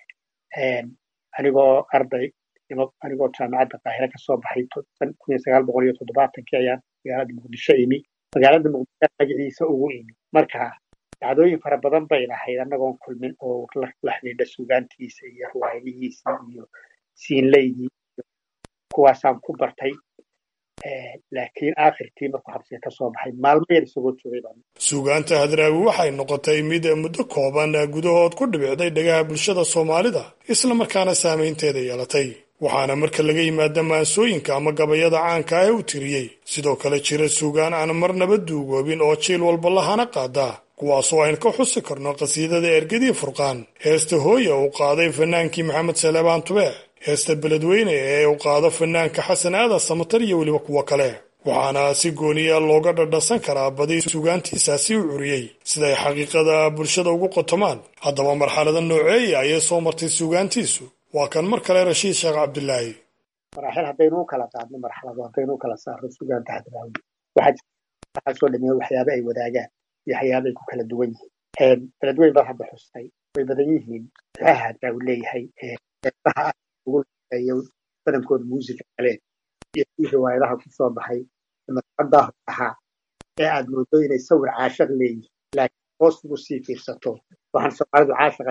anigoo arday anigoo jaamacadda qaahire ka soo baxay kun iyo sagaal boqol iyo toddobaatankii ayaan magaalada muqdisho imi magaalada muqdisho magaciisa ugu imi marka dhacdooyin fara badan bay lahayd annagoon kulmin oo la xidhiidha suugaantiisa iyo ruwaayadihiisa iyo siinleydii kuwaasaan ku bartay laakiin aakhirkii markuu xabsiga ka soo baxay maalmo yar isagoo joogay baan suugaanta hadraawi waxay noqotay mid muddo kooban gudahood ku dhibicday dhagaha bulshada soomaalida islamarkaana saamaynteeda yeelatay waxaana marka laga yimaada maansooyinka ama gabayada caanka ah ee uu tiriyey sidoo kale jira suugaan aan marnaba duugoobin oo jiil walba lahana qaada kuwaasoo aynu ka xusi karno qhasiidada ergadii furqaan heesta hooya uu qaaday fanaankii maxamed saleebaan tube heesta beledweyne ee uu qaado fanaanka xasan aadan samatar iyo weliba kuwo kale waxaana si gooniya looga dhadhasan karaa badi suugaantiisaasi u curiyey siday xaqiiqada bulshada ugu qotomaan haddaba marxalada nooceeya ayay soo martay suugaantiisu waa kan mar kale rashiid sheekh cabdilaahi maraaxil haddaynu u kala qaadno marxalado haddaynu u kala saarno suugaanta hadraawi waxaa soo dhameeya waxyaaba ay wadaagaan iyo waxyaaba ay ku kala duwan yihiin beledweyn baa hadda xustay way badan yihiin duxaha hadraawi leeyahay ugu badankooda muusica kale iyo kii riwaayadaha ku soo baxay madxadaa ahaa ee aad moodo inay sawir caashaq leeyihin laakiin hoos ugu sii fiirsato waxaan soomaalidu caashaqa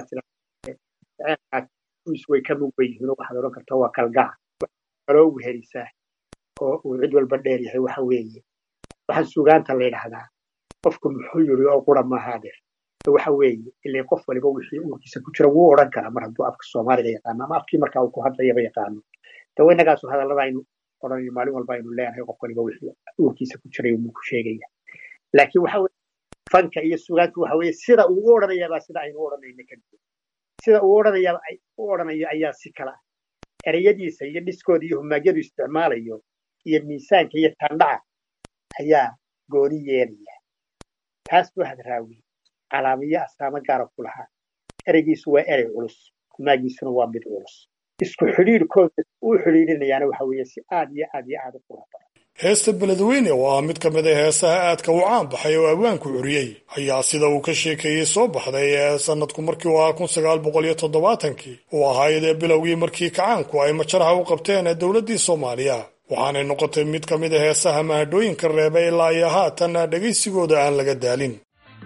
tiraus way ka mugba yihiin oo waxaad odhan kartaa waa kalgaca kaloo wehelisaa oo uu cid walba dheer yahay waxa weeye waxaa sugaanta la yidhaahdaa qofku muxuu yiri oo qura maaha adeer waxa weeye ilaa qof waliba wixii uurkiisa ku jira wuu odhan karaa mar hadduu afka soomaaliga yaqaano ama afkii markaa uu ku hadlayaba yaqaano dawa innagaasu hadallada aynu odhanayo maalin walba aynu leenahay qof waliba wixii uurkiisa ku jiray umuu ku sheegaya laakiin waxa weye fanka iyo sugaantu waxa weeye sida uu u odhanayaabaa sida aynu u odhanayno kadib sida uu odhanayaaba u odhanayo ayaa si kala ah ereyadiisa iyo dhiskooda iyo humaagyadu isticmaalayo iyo miisaanka iyo tandhaca ayaa gooni yeelaya taas buu hadraawi calaamiyo astaamo gaara ku lahaa ereygiisu waa erey culus humaagiisuna waa mid culus isku xidhiirkooda uu xidhiirinayaana waxa weeye si aad iyo aad iyo aad u qurux badan heesta beledweyne oo ah mid ka mid a heesaha aadka u caan baxay oo abwaanku curiyey ayaa sida uu ka sheekeeyey soo baxday ee sanadku markii uu ahaa kun sagaal boqol iyo toddobaatankii uu ahayd ee bilowgii markii kacaanku ay majaraha u qabteen ee dowladdii soomaaliya waxaanay noqotay mid ka mid a heesaha mahadhooyinka reeba ilaa iyo haatan dhegaysigooda aan laga daalin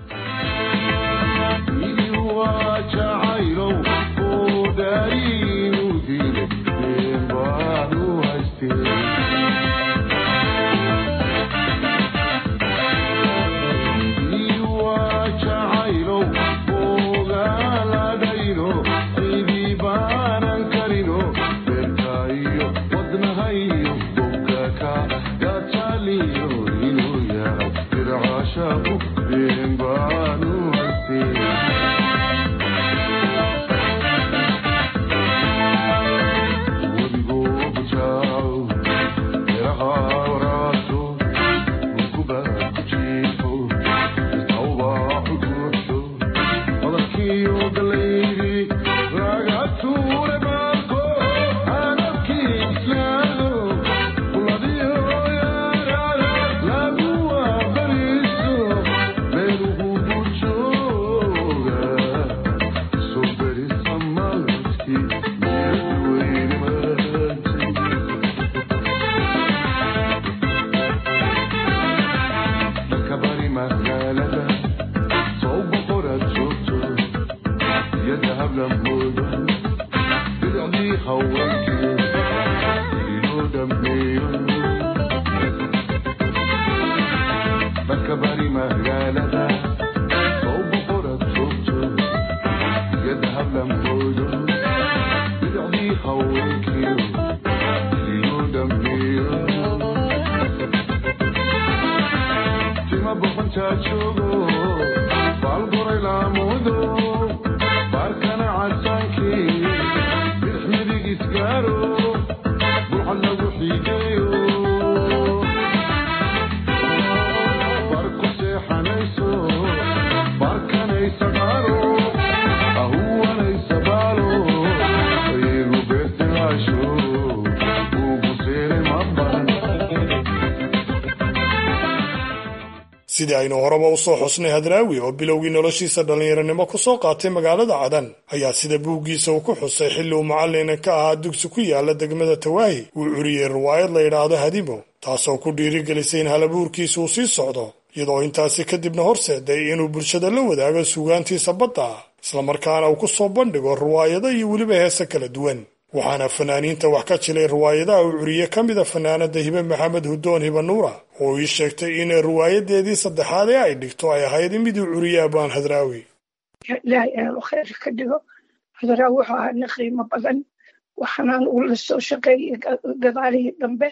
sidii aynu horeba u soo xusnay hadraawi oo bilowgii noloshiisa dhallinyaronimo ku soo qaatay magaalada cadan ayaa sida buuggiisa uu ku xusay xilli uu macallin ka ahaa dugsi ku yaala degmada tawaahi uu curiyey riwaayad la yidhaahdo hadimo taasoo ku dhiirigelisay in halabuurkiisa uu sii socdo iyadoo intaasi kadibna horseeday inuu bulshada la wadaago suugaantiisa badda ah islamarkaana uu ku soo bandhigo riwaayado iyo weliba heese kala duwan waxaana fanaaniinta wax ka jilay riwaayadaha uu curiye ka mida fanaanada hibe maxamed hudoon hiba nuura oo ii sheegtay in riwaayadeedii saddexaad ee ay dhigto ay ahayd miduu curiye abaan hadraawi ilaahay aanu khayr ka dhigo hadraawi wuxuu ahaa nin qiimo badan waxaanaan ula soo shaqeeyey gadaalihii dambe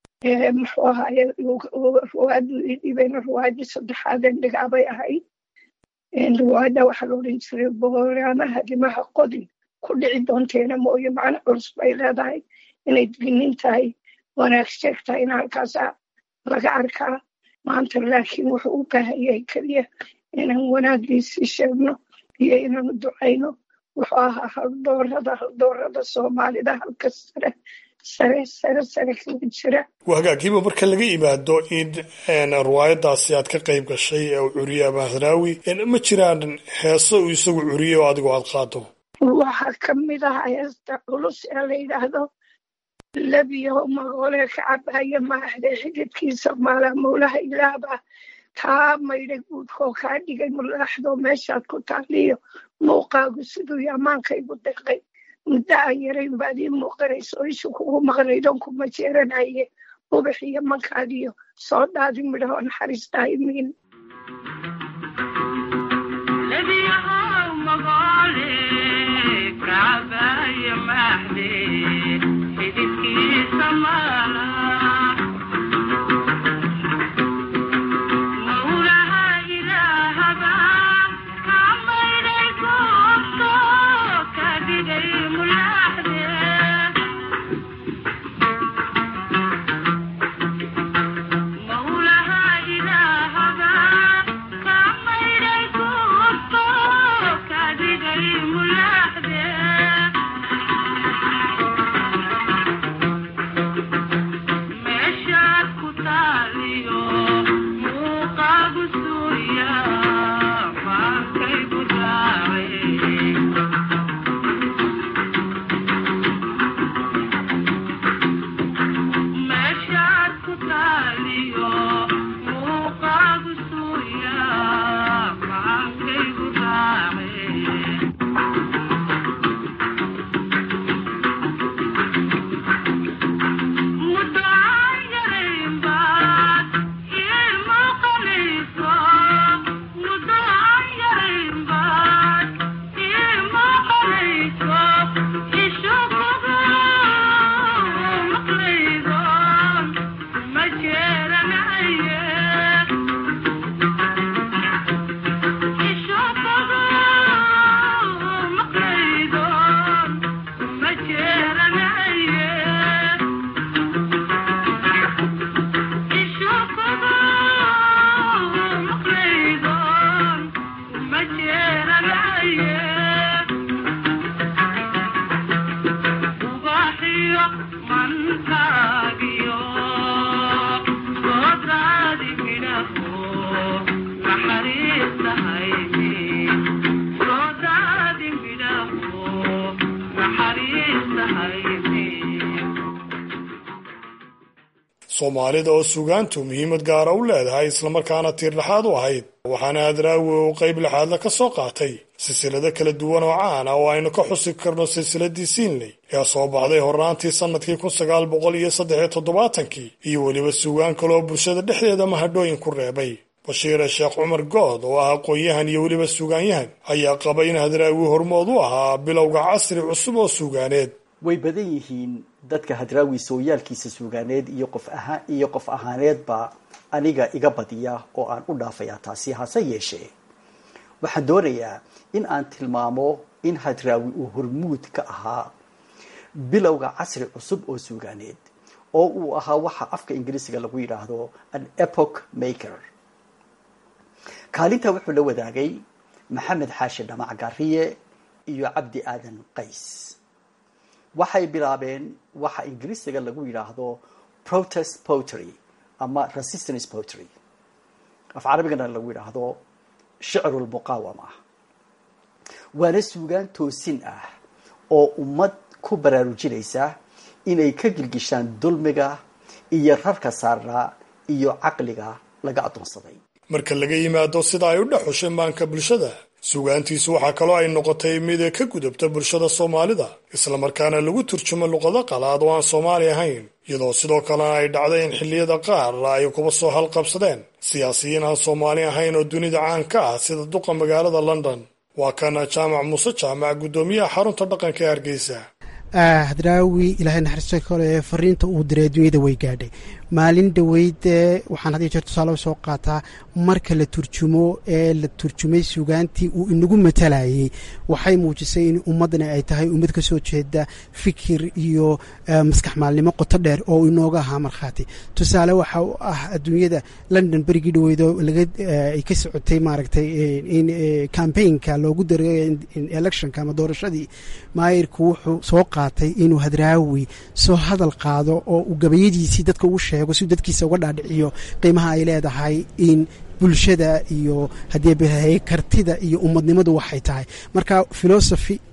muxuu ahaaye riwaayadu ii dhibayna riwaayadii saddexaadeen dhigaabay ahayd riwaayadda waxaa la odhan jiray boolaamaha dimaha qodin ku dhici doonteena mooye macno culus bay leedahay inay dignin tahay wanaag sheeg tahay in halkaasaa laga arkaa maanta laakiin wuxuu u baahan yahay keliya inaan wanaagiisii sheegno iyo inaanu ducayno wuxuu ahaa haldoorada haldoorada soomaalida halka sare sare sare sare kaga jira hagaagiiba marka laga yimaado in riwaayadaasi aad ka qayb gashay ee uu curiye abaahraawi ma jiraan heeso uu isagu curiye oo adigu aad qaado waxaa ka mid ah heesta culus ee la yidhaahdo labiyo magoole ka cabaya maahde xididkiisa maalaa mowlaha ilaaba kaa maydhay guudkoo kaa dhigay mulaaxdoo meeshaad ku taaliyo muuqaagu siduu yamaanka igu deqay muddo aan yarayn baad ii muuqanayso ishu kugu maqnaydon kuma jeeranaye ubax iyo mankaadiyo soo dhaadi midhahoo naxariistaa imiin soomaalida oo sugaantu muhiimad gaara u leedahay islamarkaana tiirdhexaad u ahayd waxaana hadraawi uu qayb lixaadla ka soo qaatay silsilado kala duwan oo caan ah oo aynu ka xusi karno silsiladii siinley ee soo baxday hornaantii sannadkii kun sagaal boqol iyo saddex iyo toddobaatankii iyo weliba sugaan kaleoo bulshada dhexdeeda mahadhooyin ku reebay bashiire sheekh cumar good oo ah aqoon-yahan iyo weliba sugaanyahan ayaa qaba in hadraawi hormood u ahaa bilowga casri cusub oo suugaaneed way badan yihiin dadka hadraawi sooyaalkiisa suugaaneed iyo qof ahaan iyo qof ahaaneedba aniga iga badiya oo aan u dhaafayaa taasi hase yeeshee waxaan doonayaa in aan tilmaamo in hadraawi uu hormuud ka ahaa bilowga casri cusub oo suugaaneed oo uu ahaa waxa afka ingiriisiga lagu yidhaahdo an epoch maker kaalinta wuxuu la wadaagay maxamed xaashi dhamac gaariye iyo cabdi aadan qays waxay bilaabeen waxa ingiriisiga lagu yidhaahdo protest potry ama resistance potry af carabigana lagu yidhaahdo shicrulmuqaawama waana suugaan toosin ah oo ummad ku baraarujinaysa inay ka gilgishaan dulmiga iyo rarka saarnaa iyo caqliga laga addoonsaday marka laga yimaado sida ay u dhex xushay maanka bulshada sugaantiisu waxaa kaloo ay noqotay mid ka gudubta bulshada soomaalida islamarkaana lagu turjumo luqado qalaad oo aan soomaali ahayn iyadoo sidoo kalena ay dhacday in xilliyada qaar ay kuba soo halqabsadeen siyaasiyiin aan soomaali ahayn oo dunida caan ka ah sida duqa magaalada london waa kana jaamac muuse jaamac guddoomiyaha xarunta dhaqanka ee hargeysa hadraawi ilaahay naxariista kale fariinta uu diray adduunyada way gaadhay maalin dhoweyd waxaan had iyo jeer tusaale soo qaataa marka la turjumo ee la turjumay sugaantii uu inagu matalayay waxay muujisay in ummadani ay tahay ummad ka soo jeeda fikir iyo maskax maalnimo qoto dheer oo inooga ahaa markhaati tusaale waxa u ah adduunyada london berigii dhaweydo ay ka socotay maaragtay in cambaynka loogu daray electionka ama doorashadii maayirku wuxuu soo qaatay inuu hadraawi soo hadal qaado oo uu gabayadiisii dadka ugu sheego si dadkiisa uga dhaadhiciyo qiimaha ay leedahay in bulshada iyo haddii bahay kartida iyo ummadnimadu waxay tahay marka philosophy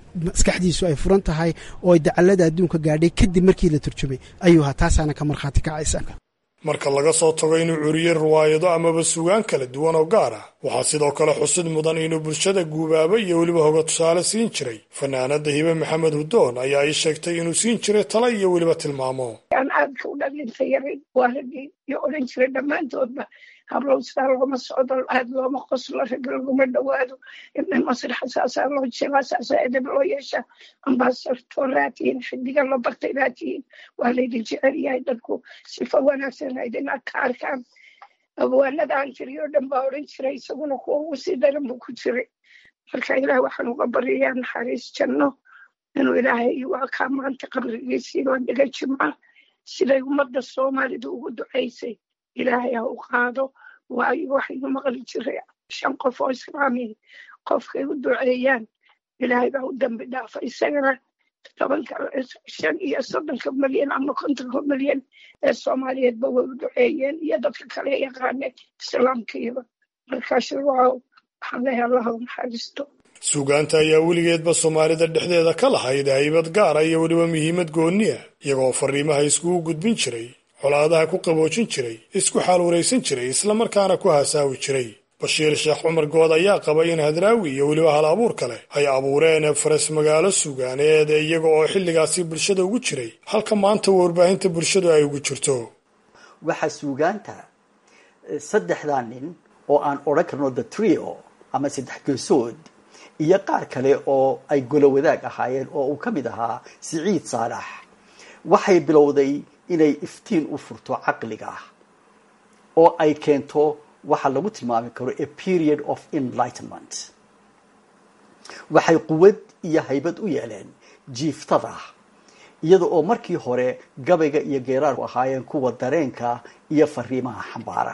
maskaxdiisu ay furan tahay oo ay dacallada adduunka gaadhay kadib markii la turjumay ayuu ahaa taasaana ka markhaati kacaysa marka laga soo tago inuu curiyey riwaayado amaba sugaan kala duwan oo gaar ah waxaa sidoo kale xusid mudan inuu bulshada guubaaba iyo weliba hoga tusaale siin jiray fanaanada hibe maxamed hudoon ayaa ii sheegtay inuu siin jiray tala iyo weliba tilmaamo aan aadka u dhalinta yaray waa raggii iyo odhan jiray dhammaantoodba hablow sidaa looma socdo aad looma qoslo rag laguma dhowaado ibna masraxa saasaa loo jilaa saasaa edeb loo yeesha ambaasartooraa tihiin xidiga loo bartay baa tihiin waa laydin jecel yahay dadku sifa wanaagsan aydin ka arkaan abwaanada aan jiriyo dhan baa odhan jiray isaguna kuwa ugu sii daran buu ku jiray marka ilaah waxaan uga baryayaa naxariis janno inuu ilaahay waa kaa maanta qabrigiisii waa dhiga jimca siday ummadda soomaalida ugu ducaysay ilaahay ha u qaado waayo waxaynu maqli jiray shan qof oo islaamiyi qofkay u duceeyaan ilaahay baa u dambi dhaafa isagana tobanka shan iyo soddonka milyan ama kontonka milyan ee soomaaliyeedba way u duceeyeen iyo dadka kale yaqaane islaamkiiba markaas waaw waxaan leeyahay allaha u naxariisto suugaanta ayaa weligeedba soomaalida dhexdeeda ka lahayd haybad gaara iyo weliba muhiimad gooniya iyagoo fariimaha iskugu gudbin jiray colaadaha ku qaboojin jiray isku xaalwaraysan jiray islamarkaana ku hasaawi jiray bashiir sheekh cumar good ayaa qaba in hadraawi iyo weliba hal abuur kale ay abuureen faras magaalo suugaaneed iyaga oo xilligaasi bulshada ugu jiray halka maanta warbaahinta bulshadu ay ugu jirto waxaa suugaanta saddexdaa nin oo aan odhan karno the trio ama saddex geesood iyo qaar kale oo ay golo wadaag ahaayeen oo uu ka mid ahaa siciid saalax waxay bilowday inay iftiin u furto caqliga oo ay keento waxa lagu tilmaami karo a period of enlightenment waxay quwad iyo haybad u yeeleen jiiftada iyada oo markii hore gabayga iyo geeraarku ahaayeen kuwa dareenka iyo fariimaha xambaara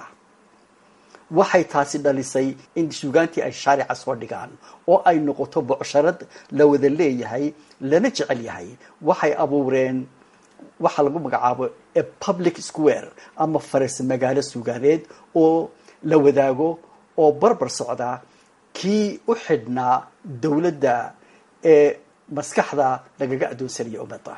waxay taasi dhalisay in suugaantii ay shaarica soo dhigaan oo ay noqoto bocsharad la wada leeyahay lana jecel yahay waxay abuureen waxaa lagu magacaabo a public square ama faras magaalo suugaaneed oo la wadaago oo barbar socda kii u xidhnaa dowladda ee maskaxda lagaga addoonsanaya ummadda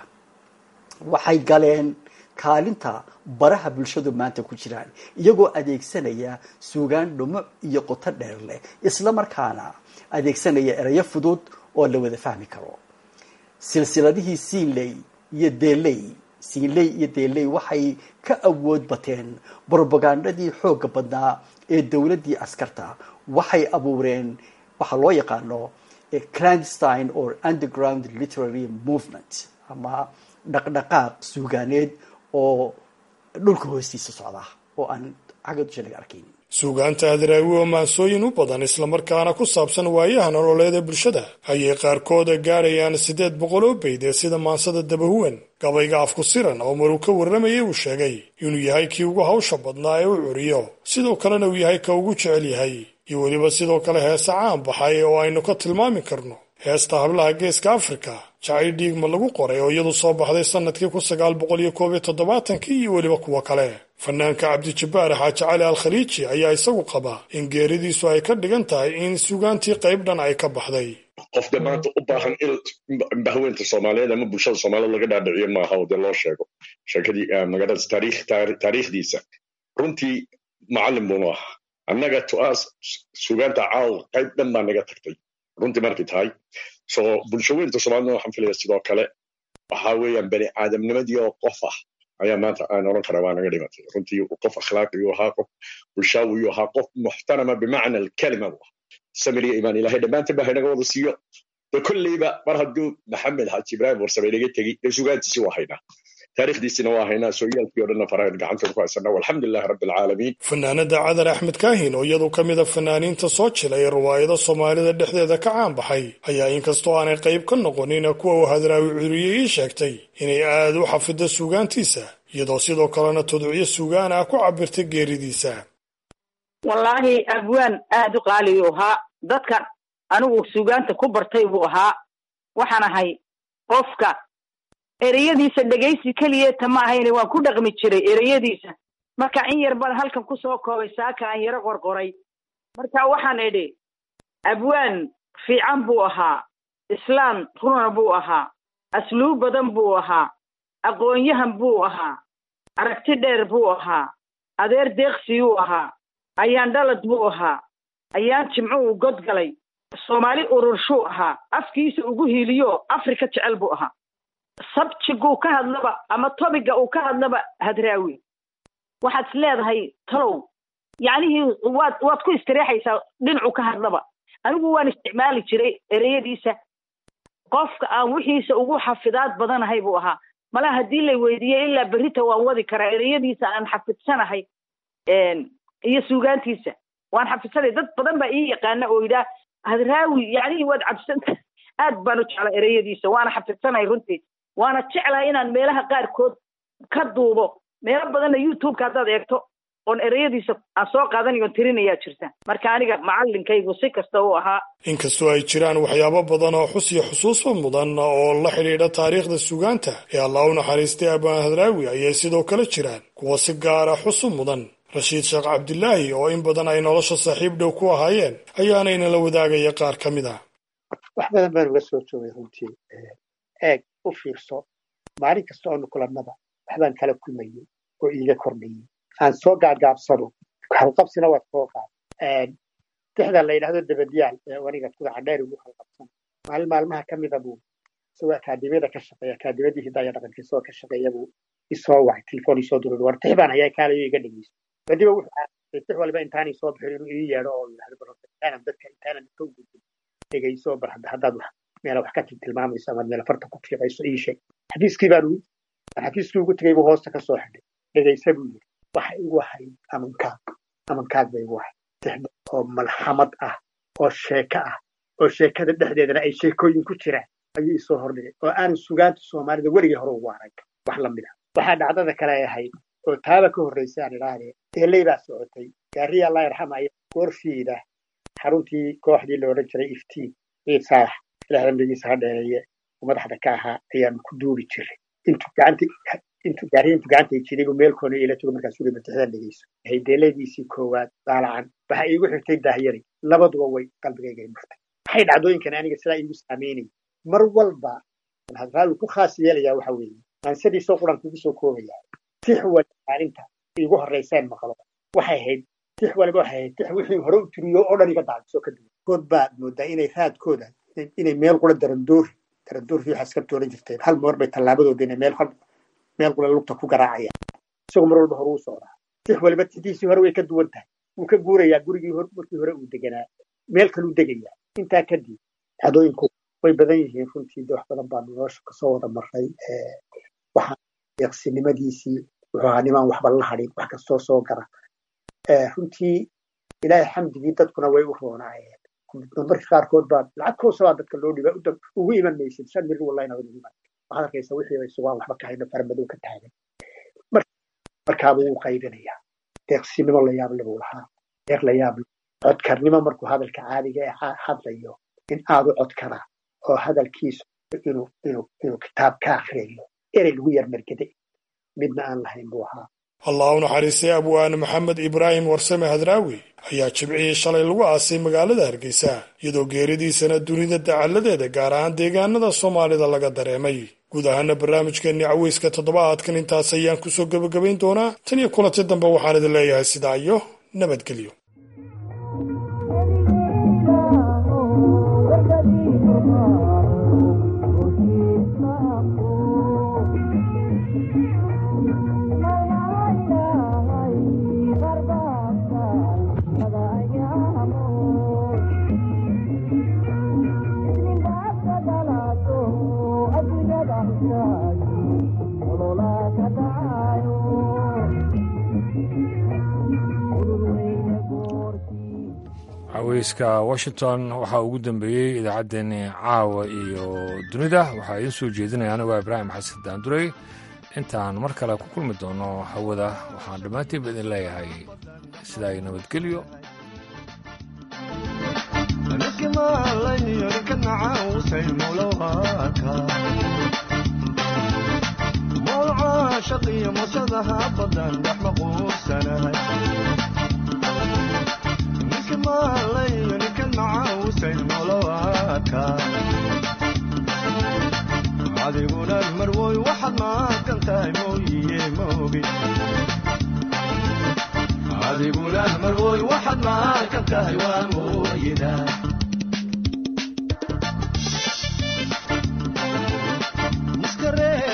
waxay galeen kaalinta baraha bulshadu maanta ku jiraan iyagoo adeegsanaya suugaan dhumuc iyo qoto dheer leh isla markaana adeegsanaya erayo fudud oo la wada fahmi karo silsiladihii siinley iyo deeley siinley iyo deeley waxay ka awood bateen brobagandadii xoogga badnaa ee dowladdii askarta waxay abuureen waxaa loo yaqaano clandstine or underground literary movement ama dhaqdhaqaaq suugaaneed oo dhulka hoostiisa socda oo aan xagga dusha laga arkayn suugaanta hadraawi oo maansooyin u badan islamarkaana ku saabsan waayaha nololeed ee bulshada ayay qaarkooda gaadhayaan siddeed boqol oo bayd ee sida maansada dabahuwan gabayga afku siran oo maruu ka warramayay uu sheegay inuu yahay kii ugu hawsha badnaa ee u curiyo sidoo kalena uu yahay ka ugu jecel yahay iyo weliba sidoo kale heese caan baxay oo aynu ka tilmaami karno heesta hablaha geeska afrika jacayl dhiigma lagu qoray oo iyadu soo baxday sannadkii kun sagaal boqol iyo koob iyo toddobaatankii iyo weliba kuwo kale fanaanka cabdijabbaar xaaji cali al khaliiji ayaa isagu qaba in geeridiisu ay ka dhigan tahay in sugaantii qayb dhan ay ka baxday qofka maanta u baahan in bahweynta soomaaliyeed ama bulshada soomaaliyed laga dhaadhiciyo maaha oo dee loo sheego sheekadii magaalada taariikhdiisa runtii macallin buunu ahaa annaga to-aas sugaanta caaw qayb dhan baa naga tagtay runtii markay tahay so bulshaweynta soomaalida waxaan filaya sidoo kale waxa weeyaan bani aadamnimadii oo qof ah ayaa maanta aan oran karaa waa naga dhimatay runtii qof akhlaaqiyuu ahaa qof bulshaawiyuu ahaa qof muxtarama bimacna alkalima bu samiriya imaan ilahay dhammaantan ba haynaga wada siiyo de kolleyba mar hadduu maxamed xaaji ibraahim warsame inaga tegi dee sugaantiisi waa haynaa taarikhdiisina waa haynaa sooyaalkii o dhanna farahan gacantood ku haysana walxamdulilahi rabbi alcaalamiin fanaanada cadar axmed kaahin oo iyadu ka mid a fanaaniinta soo jilay ee riwaayado soomaalida dhexdeeda ka caan baxay ayaa inkastoo aanay qayb ka noqonin kuwa uu hadraawi curiyey ii sheegtay inay aad u xafido suugaantiisa iyadoo sidoo kalena tudciyo suugaan ah ku cabirtay geeridiisa wallaahi abwaan aad u qaaliyu ahaa dadkan anigu suugaanta ku bartay buu ahaa waxaan ahay qofka ereyadiisa dhegaysi keliyeeta ma ahayne waan ku dhaqmi jiray ereyadiisa marka in yar baan halkan kusoo koobay saaka aan yaro qorqoray marka waxaan idhi abwaan fiican buu ahaa islaan runa buu ahaa asluub badan buu ahaa aqoon-yahan buu ahaa aragti dheer buu ahaa adeer deeqsiyuu ahaa ayaan dhalad buu ahaa ayaan jimco uu god galay soomaali ururshuu ahaa afkiisa ugu hiiliyo afrika jecel buu ahaa sabjiguu ka hadlaba ama tobiga uu ka hadlaba hadraawi waxaad is leedahay talow yacnihii waad waad ku istireexaysaa dhinacu ka hadlaba anigu waan isticmaali jiray ereyadiisa qofka aan wixiisa ugu xafidaad badanahay buu ahaa mala haddii la weydiiyey ilaa berrita waan wadi karaa ereyadiisa aan xafidsanahay iyo suugaantiisa waan xafidsanay dad badan baa ii yaqaana oo yidhaah hadraawi yacnihii waad cabsanta aad baan u jeclaa ereyadiisa waana xafidsanahay runtii waana jeclahay inaan meelaha qaarkood ka duubo meelo badanna youtubeka haddaad eegto oon ereyadiisa aan soo qaadanayo on tirinayaa jirta marka aniga macalinkaygu si kasta uu ahaa inkastoo ay jiraan waxyaabo badan oo xus iyo xusuusba mudan oo la xidhiidha taariikhda sugaanta ee allah u naxariistay abaan hadraawi ayay sidoo kale jiraan kuwa si gaara xusu mudan rashiid sheekh cabdilaahi oo in badan ay nolosha saaxiib dhow ku ahaayeen ayaanayna la wadaagaya qaar ka mid ah wax badan baan uga soo joogay runtii eeg u fiirso maalin kasta oonu kulannaba waxbaan kala kulmayey oo iiga kordhayey aan soo gaagaabsano halqabsina waad soo qaad dixda la yidhahdo dabadyaal ee aniga kudaca dheer ugu halqabsan maalin maalmaha ka mida buu isagoo akaademiyada ka shaqeeya akaademiyadii hidaya dhaqanka isagoo ka shaqeeya buu isoo wacay telefoon isoo duray war tix baan hayaa kaalayo iga dhegeyso badiba wuxuu aasay tix waliba intaanay soo bixin inuu ii yeedho oo yidhahdo bal intaanan dadka intaanan ka gudbin dhegeyso bal haddaad wax meela wax ka tilmaamayso ama meel farta ku fiiqayso ii sheeg xafiiskii baan ugu xafiiskii ugu tegay buu hoosta ka soo xidhay dhegeysa buu yidhi waxa igu ahayd amankaag amankaag ba igu ahayd tixda oo malxamad ah oo sheeko ah oo sheekada dhexdeedana ay sheekooyin ku jiraan ayuu isoo hordhigay oo aanan sugaanta soomaalida weligii hore ugu arag wax la mid ah waxaa dhacdada kale ay ahayd oo taaba ka horraysay aan idhaahdee eeley baa socotay gaariya allah yarxama ayaa goorfiida xaruntii kooxdii la odhan jiray iftiin ciid saalax ilaah dambigiisa ha dheereeye oo madaxda ka ahaa ayaanu ku duubi jiray intuu gacanta intuu gaariya intuu gacanta jiray buu meel koona ila jogo markaas uli matixdan dhegeyso haydeeladiisii koowaad daalacan waxa iigu xirtay daahyari labaduba way qalbigayga i murtay waxay dhacdooyinkan aniga sidaa iigu saameynay mar walba hadraawi ku khaas yeelayaa waxa weeye maansadiisoo quran kugu soo koobaya tix waliba maalinta iigu horrayseen maqlo waxay ahayd tix waliba waxay ahayd tix wixii hore u tiriyo oo dhan iga daacdiso ka duwan kood baad moodaa inay raadkooda inay meel qura darandoori darandoori waxaa iska tooran jirteen hal moor bay tallaabadooda inay meel meel qura lugta ku garaacayaan isagoo mar walba hore u socdaa tix waliba tixdiisii hore way ka duwan tahay wuu ka guurayaa gurigii markii hore uu deganaa meel kaluu degayaa intaa kadib dhacdooyinku way badan yihiin runtii de wax badan baa nolosha kasoo wada maray waxaa deeqsinimadiisii wuxuu ahaa nimaan waxba la hadhin wax kastoo soo gara runtii ilaahay xamdigii dadkuna way u roonaayeen marka qaarkood baa lacag koosa baa dadka loo dhiba ugu iman maysid shan mil wallayna ugu iman waxaad arkaysa wixii bay sugaan waxba ka hayno farmadow ka taagan markaaba wuu qaybinayaa deeqsinimo la yaable buu lahaa deeq la yaable codkarnimo markuu hadalka caadiga ee hadlayo in aad u codkara oo hadalkiisu inuu inuu inuu kitaab ka akriyayo erey lagu yar margede midna aan lahayn buu ahaa allah u naxariistay abwaane maxamed ibraahim warsame hadraawi ayaa jimcihii shalay lagu aasay magaalada hargeysa iyadoo geeridiisana dunida dacalladeeda gaar ahaan deegaanada soomaalida laga dareemay guud ahaana barnaamijkeenii caweyska toddobaadkan intaas ayaan kusoo gebagabayn doonaa tan iyo kulanti dambe waxaan idin leeyahay sidaa iyo nabadgelyo caweyska washington waxaa ugu dambeeyey idaacaddeenii caawa iyo dunida waxaa idiin soo jeedinaya anigoo ibraahim xasan daandurey intaan mar kale ku kulmi doono hawada waxaan dhammaantiinba idin leeyahay sidaa iyo nabadgelyo ninka maalayo ninkan macawsay nolowaaka adiguna marwoy waxaad maaqan tahay mooyiye moogi adiguna marwoy waxaad maaqan tahay waa mooyidaa